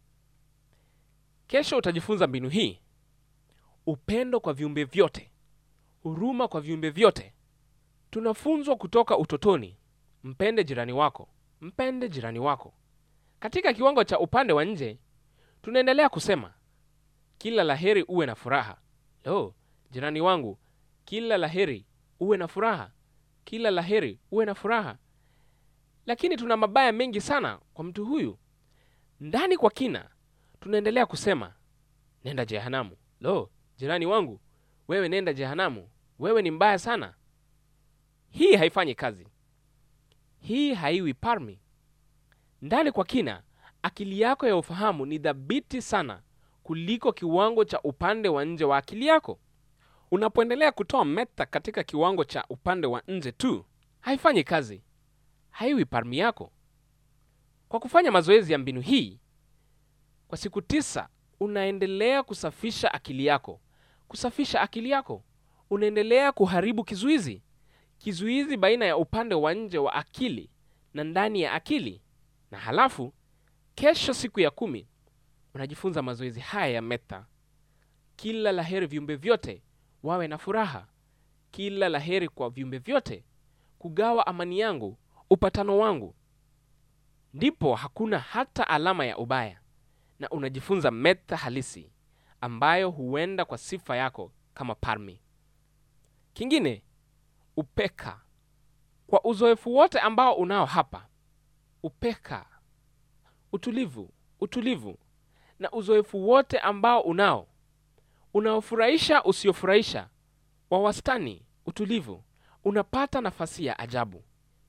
Kesho utajifunza mbinu hii: upendo kwa viumbe vyote, huruma kwa viumbe vyote. Tunafunzwa kutoka utotoni, mpende jirani wako, mpende jirani wako. Katika kiwango cha upande wa nje, tunaendelea kusema kila laheri uwe na furaha. Lo, jirani wangu, kila laheri uwe na furaha, kila laheri uwe na furaha. Lakini tuna mabaya mengi sana kwa mtu huyu. Ndani kwa kina, tunaendelea kusema nenda jehanamu. Lo, jirani wangu, wewe nenda jehanamu, wewe ni mbaya sana. Hii haifanyi kazi, hii haiwi parmi. Ndani kwa kina, akili yako ya ufahamu ni dhabiti sana kuliko kiwango cha upande wa nje wa akili yako. Unapoendelea kutoa meta katika kiwango cha upande wa nje tu, haifanyi kazi, haiwi parmi yako. Kwa kufanya mazoezi ya mbinu hii kwa siku tisa, unaendelea kusafisha akili yako, kusafisha akili yako. Unaendelea kuharibu kizuizi, kizuizi baina ya upande wa nje wa akili na ndani ya akili. Na halafu kesho, siku ya kumi, unajifunza mazoezi haya ya meta. Kila laheri viumbe vyote wawe na furaha, kila laheri kwa viumbe vyote, kugawa amani yangu, upatano wangu. Ndipo hakuna hata alama ya ubaya, na unajifunza meta halisi ambayo huenda kwa sifa yako kama parmi. Kingine, upeka. Kwa uzoefu wote ambao unao hapa, upeka, utulivu, utulivu, na uzoefu wote ambao unao unaofurahisha, usiofurahisha, wa wastani, utulivu, unapata nafasi ya ajabu.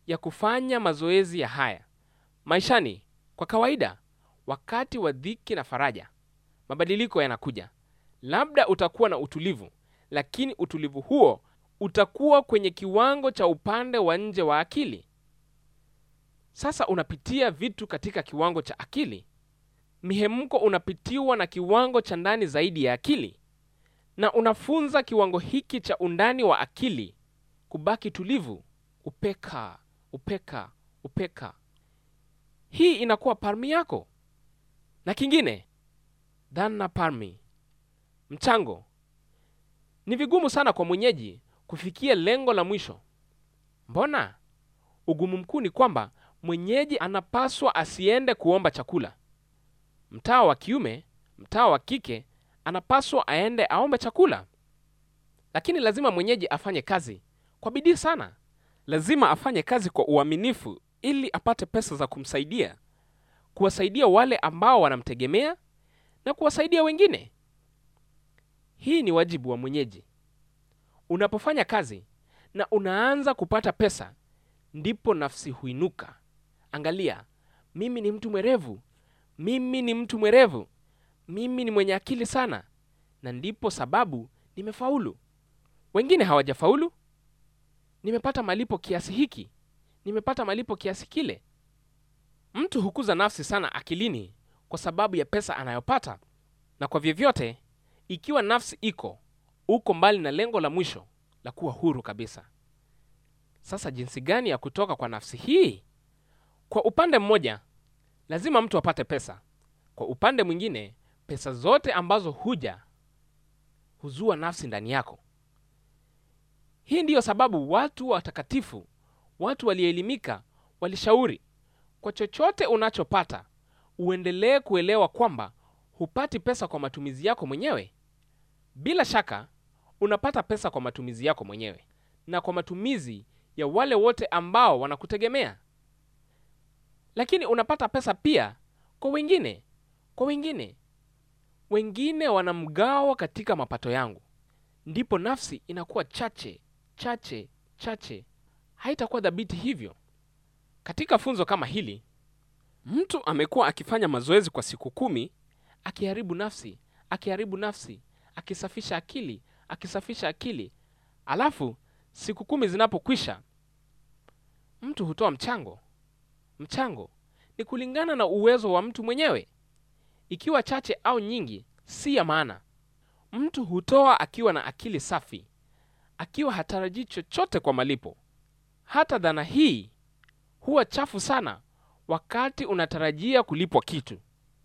ya kufanya mazoezi ya haya maishani. Kwa kawaida, wakati wa dhiki na faraja, mabadiliko yanakuja. Labda utakuwa na utulivu, lakini utulivu huo utakuwa kwenye kiwango cha upande wa nje wa akili. Sasa unapitia vitu katika kiwango cha akili. Mihemko unapitiwa na kiwango cha ndani zaidi ya akili, na unafunza kiwango hiki cha undani wa akili kubaki tulivu, upeka upeka upeka. Hii inakuwa parmi yako. Na kingine, dhana parmi, mchango. Ni vigumu sana kwa mwenyeji kufikia lengo la mwisho. Mbona? Ugumu mkuu ni kwamba mwenyeji anapaswa asiende kuomba chakula. Mtawa wa kiume, mtawa wa kike anapaswa aende aombe chakula, lakini lazima mwenyeji afanye kazi kwa bidii sana. Lazima afanye kazi kwa uaminifu ili apate pesa za kumsaidia, kuwasaidia wale ambao wanamtegemea na kuwasaidia wengine. Hii ni wajibu wa mwenyeji. Unapofanya kazi na unaanza kupata pesa, ndipo nafsi huinuka. Angalia, mimi ni mtu mwerevu, mimi ni mtu mwerevu, mimi ni mwenye akili sana, na ndipo sababu nimefaulu. Wengine hawajafaulu. Nimepata malipo kiasi hiki, nimepata malipo kiasi kile. Mtu hukuza nafsi sana akilini kwa sababu ya pesa anayopata, na kwa vyovyote, ikiwa nafsi iko uko mbali na lengo la mwisho la kuwa huru kabisa. Sasa jinsi gani ya kutoka kwa nafsi hii? Kwa upande mmoja, lazima mtu apate pesa. Kwa upande mwingine, pesa zote ambazo huja huzua nafsi ndani yako. Hii ndiyo sababu watu watakatifu, watu walioelimika, walishauri kwa chochote unachopata uendelee kuelewa kwamba hupati pesa kwa matumizi yako mwenyewe. Bila shaka unapata pesa kwa matumizi yako mwenyewe na kwa matumizi ya wale wote ambao wanakutegemea, lakini unapata pesa pia kwa wengine, kwa wengine. Wengine wanamgawa katika mapato yangu, ndipo nafsi inakuwa chache chache chache, haitakuwa dhabiti hivyo. Katika funzo kama hili, mtu amekuwa akifanya mazoezi kwa siku kumi, akiharibu nafsi, akiharibu nafsi, akisafisha akili, akisafisha akili, alafu siku kumi zinapokwisha, mtu hutoa mchango. Mchango ni kulingana na uwezo wa mtu mwenyewe, ikiwa chache au nyingi si ya maana. Mtu hutoa akiwa na akili safi, akiwa hatarajii chochote kwa malipo. Hata dhana hii huwa chafu sana wakati unatarajia kulipwa kitu.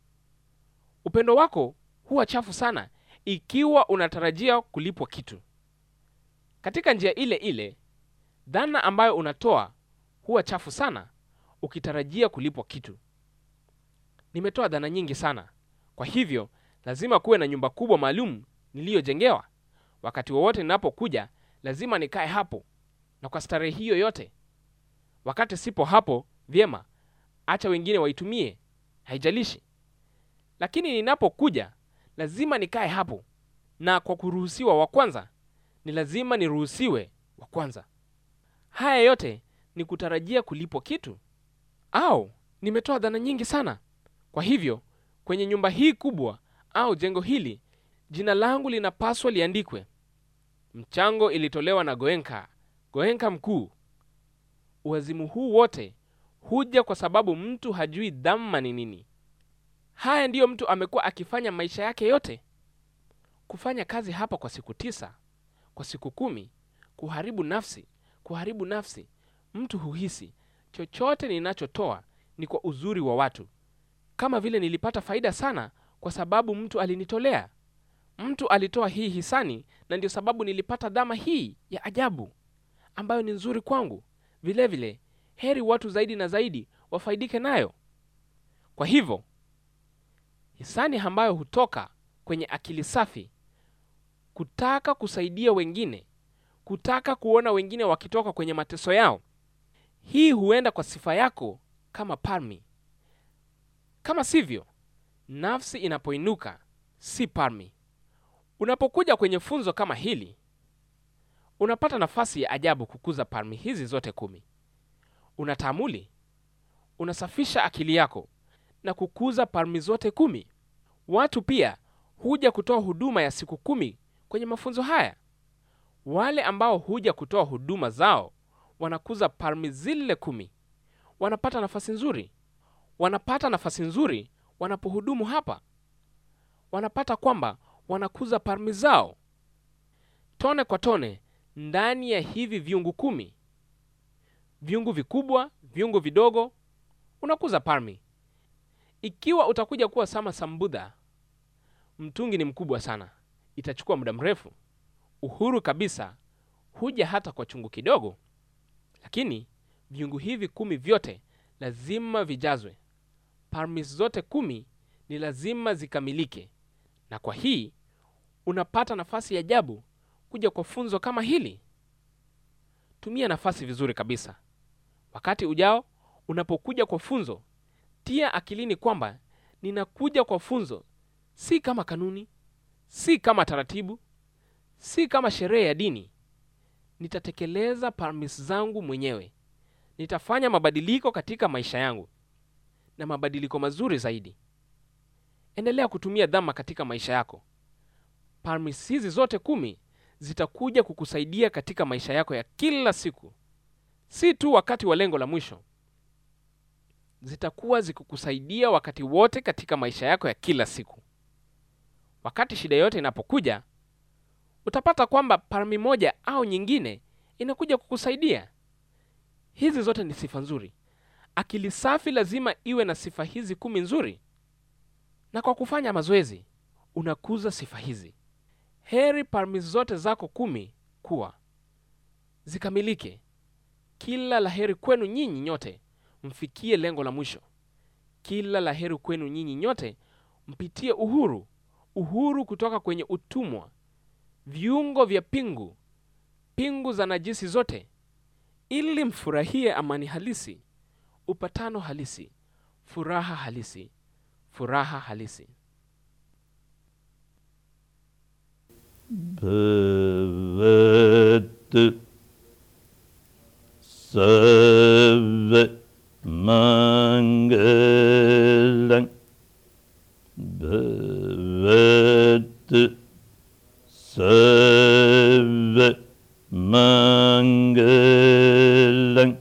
Upendo wako huwa chafu sana ikiwa unatarajia kulipwa kitu. Katika njia ile ile, dhana ambayo unatoa huwa chafu sana ukitarajia kulipwa kitu. Nimetoa dhana nyingi sana, kwa hivyo lazima kuwe na nyumba kubwa maalum niliyojengewa. Wakati wowote ninapokuja, lazima nikae hapo na kwa starehe hiyo yote. Wakati sipo hapo, vyema, acha wengine waitumie, haijalishi. Lakini ninapokuja, lazima nikae hapo, na kwa kuruhusiwa wa kwanza, ni lazima niruhusiwe wa kwanza. Haya yote ni kutarajia kulipwa kitu, au nimetoa dhana nyingi sana. Kwa hivyo kwenye nyumba hii kubwa au jengo hili, jina langu linapaswa liandikwe. Mchango ilitolewa na Goenka, Goenka mkuu. Uwazimu huu wote huja kwa sababu mtu hajui dhamma ni nini. Haya ndiyo mtu amekuwa akifanya maisha yake yote, kufanya kazi hapa kwa siku tisa, kwa siku kumi, kuharibu nafsi, kuharibu nafsi. Mtu huhisi chochote ninachotoa ni kwa uzuri wa watu, kama vile nilipata faida sana kwa sababu mtu alinitolea. Mtu alitoa hii hisani, na ndio sababu nilipata dhama hii ya ajabu ambayo ni nzuri kwangu. Vilevile vile, heri watu zaidi na zaidi wafaidike nayo. Kwa hivyo hisani ambayo hutoka kwenye akili safi, kutaka kusaidia wengine, kutaka kuona wengine wakitoka kwenye mateso yao, hii huenda kwa sifa yako kama parmi. Kama sivyo, nafsi inapoinuka si parmi. Unapokuja kwenye funzo kama hili, unapata nafasi ya ajabu kukuza parmi hizi zote kumi. unataamuli, unasafisha akili yako na kukuza parmi zote kumi. Watu pia huja kutoa huduma ya siku kumi kwenye mafunzo haya. Wale ambao huja kutoa huduma zao wanakuza parmi zile kumi, wanapata nafasi nzuri, wanapata nafasi nzuri wanapohudumu hapa, wanapata kwamba wanakuza parmi zao tone kwa tone ndani ya hivi viungu kumi, viungu vikubwa, viungu vidogo, unakuza parmi. Ikiwa utakuja kuwa sama Sambudha, mtungi ni mkubwa sana, itachukua muda mrefu. Uhuru kabisa huja hata kwa chungu kidogo, lakini viungu hivi kumi vyote lazima vijazwe. Parmi zote kumi ni lazima zikamilike, na kwa hii unapata nafasi ya ajabu kuja kwa funzo kama hili. Tumia nafasi vizuri kabisa. Wakati ujao unapokuja kwa funzo, tia akilini kwamba ninakuja kwa funzo si kama kanuni, si kama taratibu, si kama sherehe ya dini. Nitatekeleza parmis zangu mwenyewe. Nitafanya mabadiliko katika maisha yangu na mabadiliko mazuri zaidi. Endelea kutumia dhama katika maisha yako. Parmis hizi zote kumi zitakuja kukusaidia katika maisha yako ya kila siku, si tu wakati wa lengo la mwisho. Zitakuwa zikukusaidia wakati wote katika maisha yako ya kila siku. Wakati shida yote inapokuja, utapata kwamba parmi moja au nyingine inakuja kukusaidia. Hizi zote ni sifa nzuri. Akili safi lazima iwe na sifa hizi kumi nzuri, na kwa kufanya mazoezi unakuza sifa hizi. Heri parmi zote zako kumi kuwa zikamilike. Kila laheri kwenu nyinyi nyote mfikie lengo la mwisho. Kila laheri kwenu nyinyi nyote mpitie uhuru, uhuru kutoka kwenye utumwa, viungo vya pingu, pingu za najisi zote, ili mfurahie amani halisi, upatano halisi, furaha halisi, furaha halisi. भवतु सर्वमङ्गलं भवतु सर्वमङ्गलं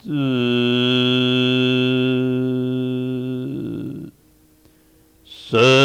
भवतु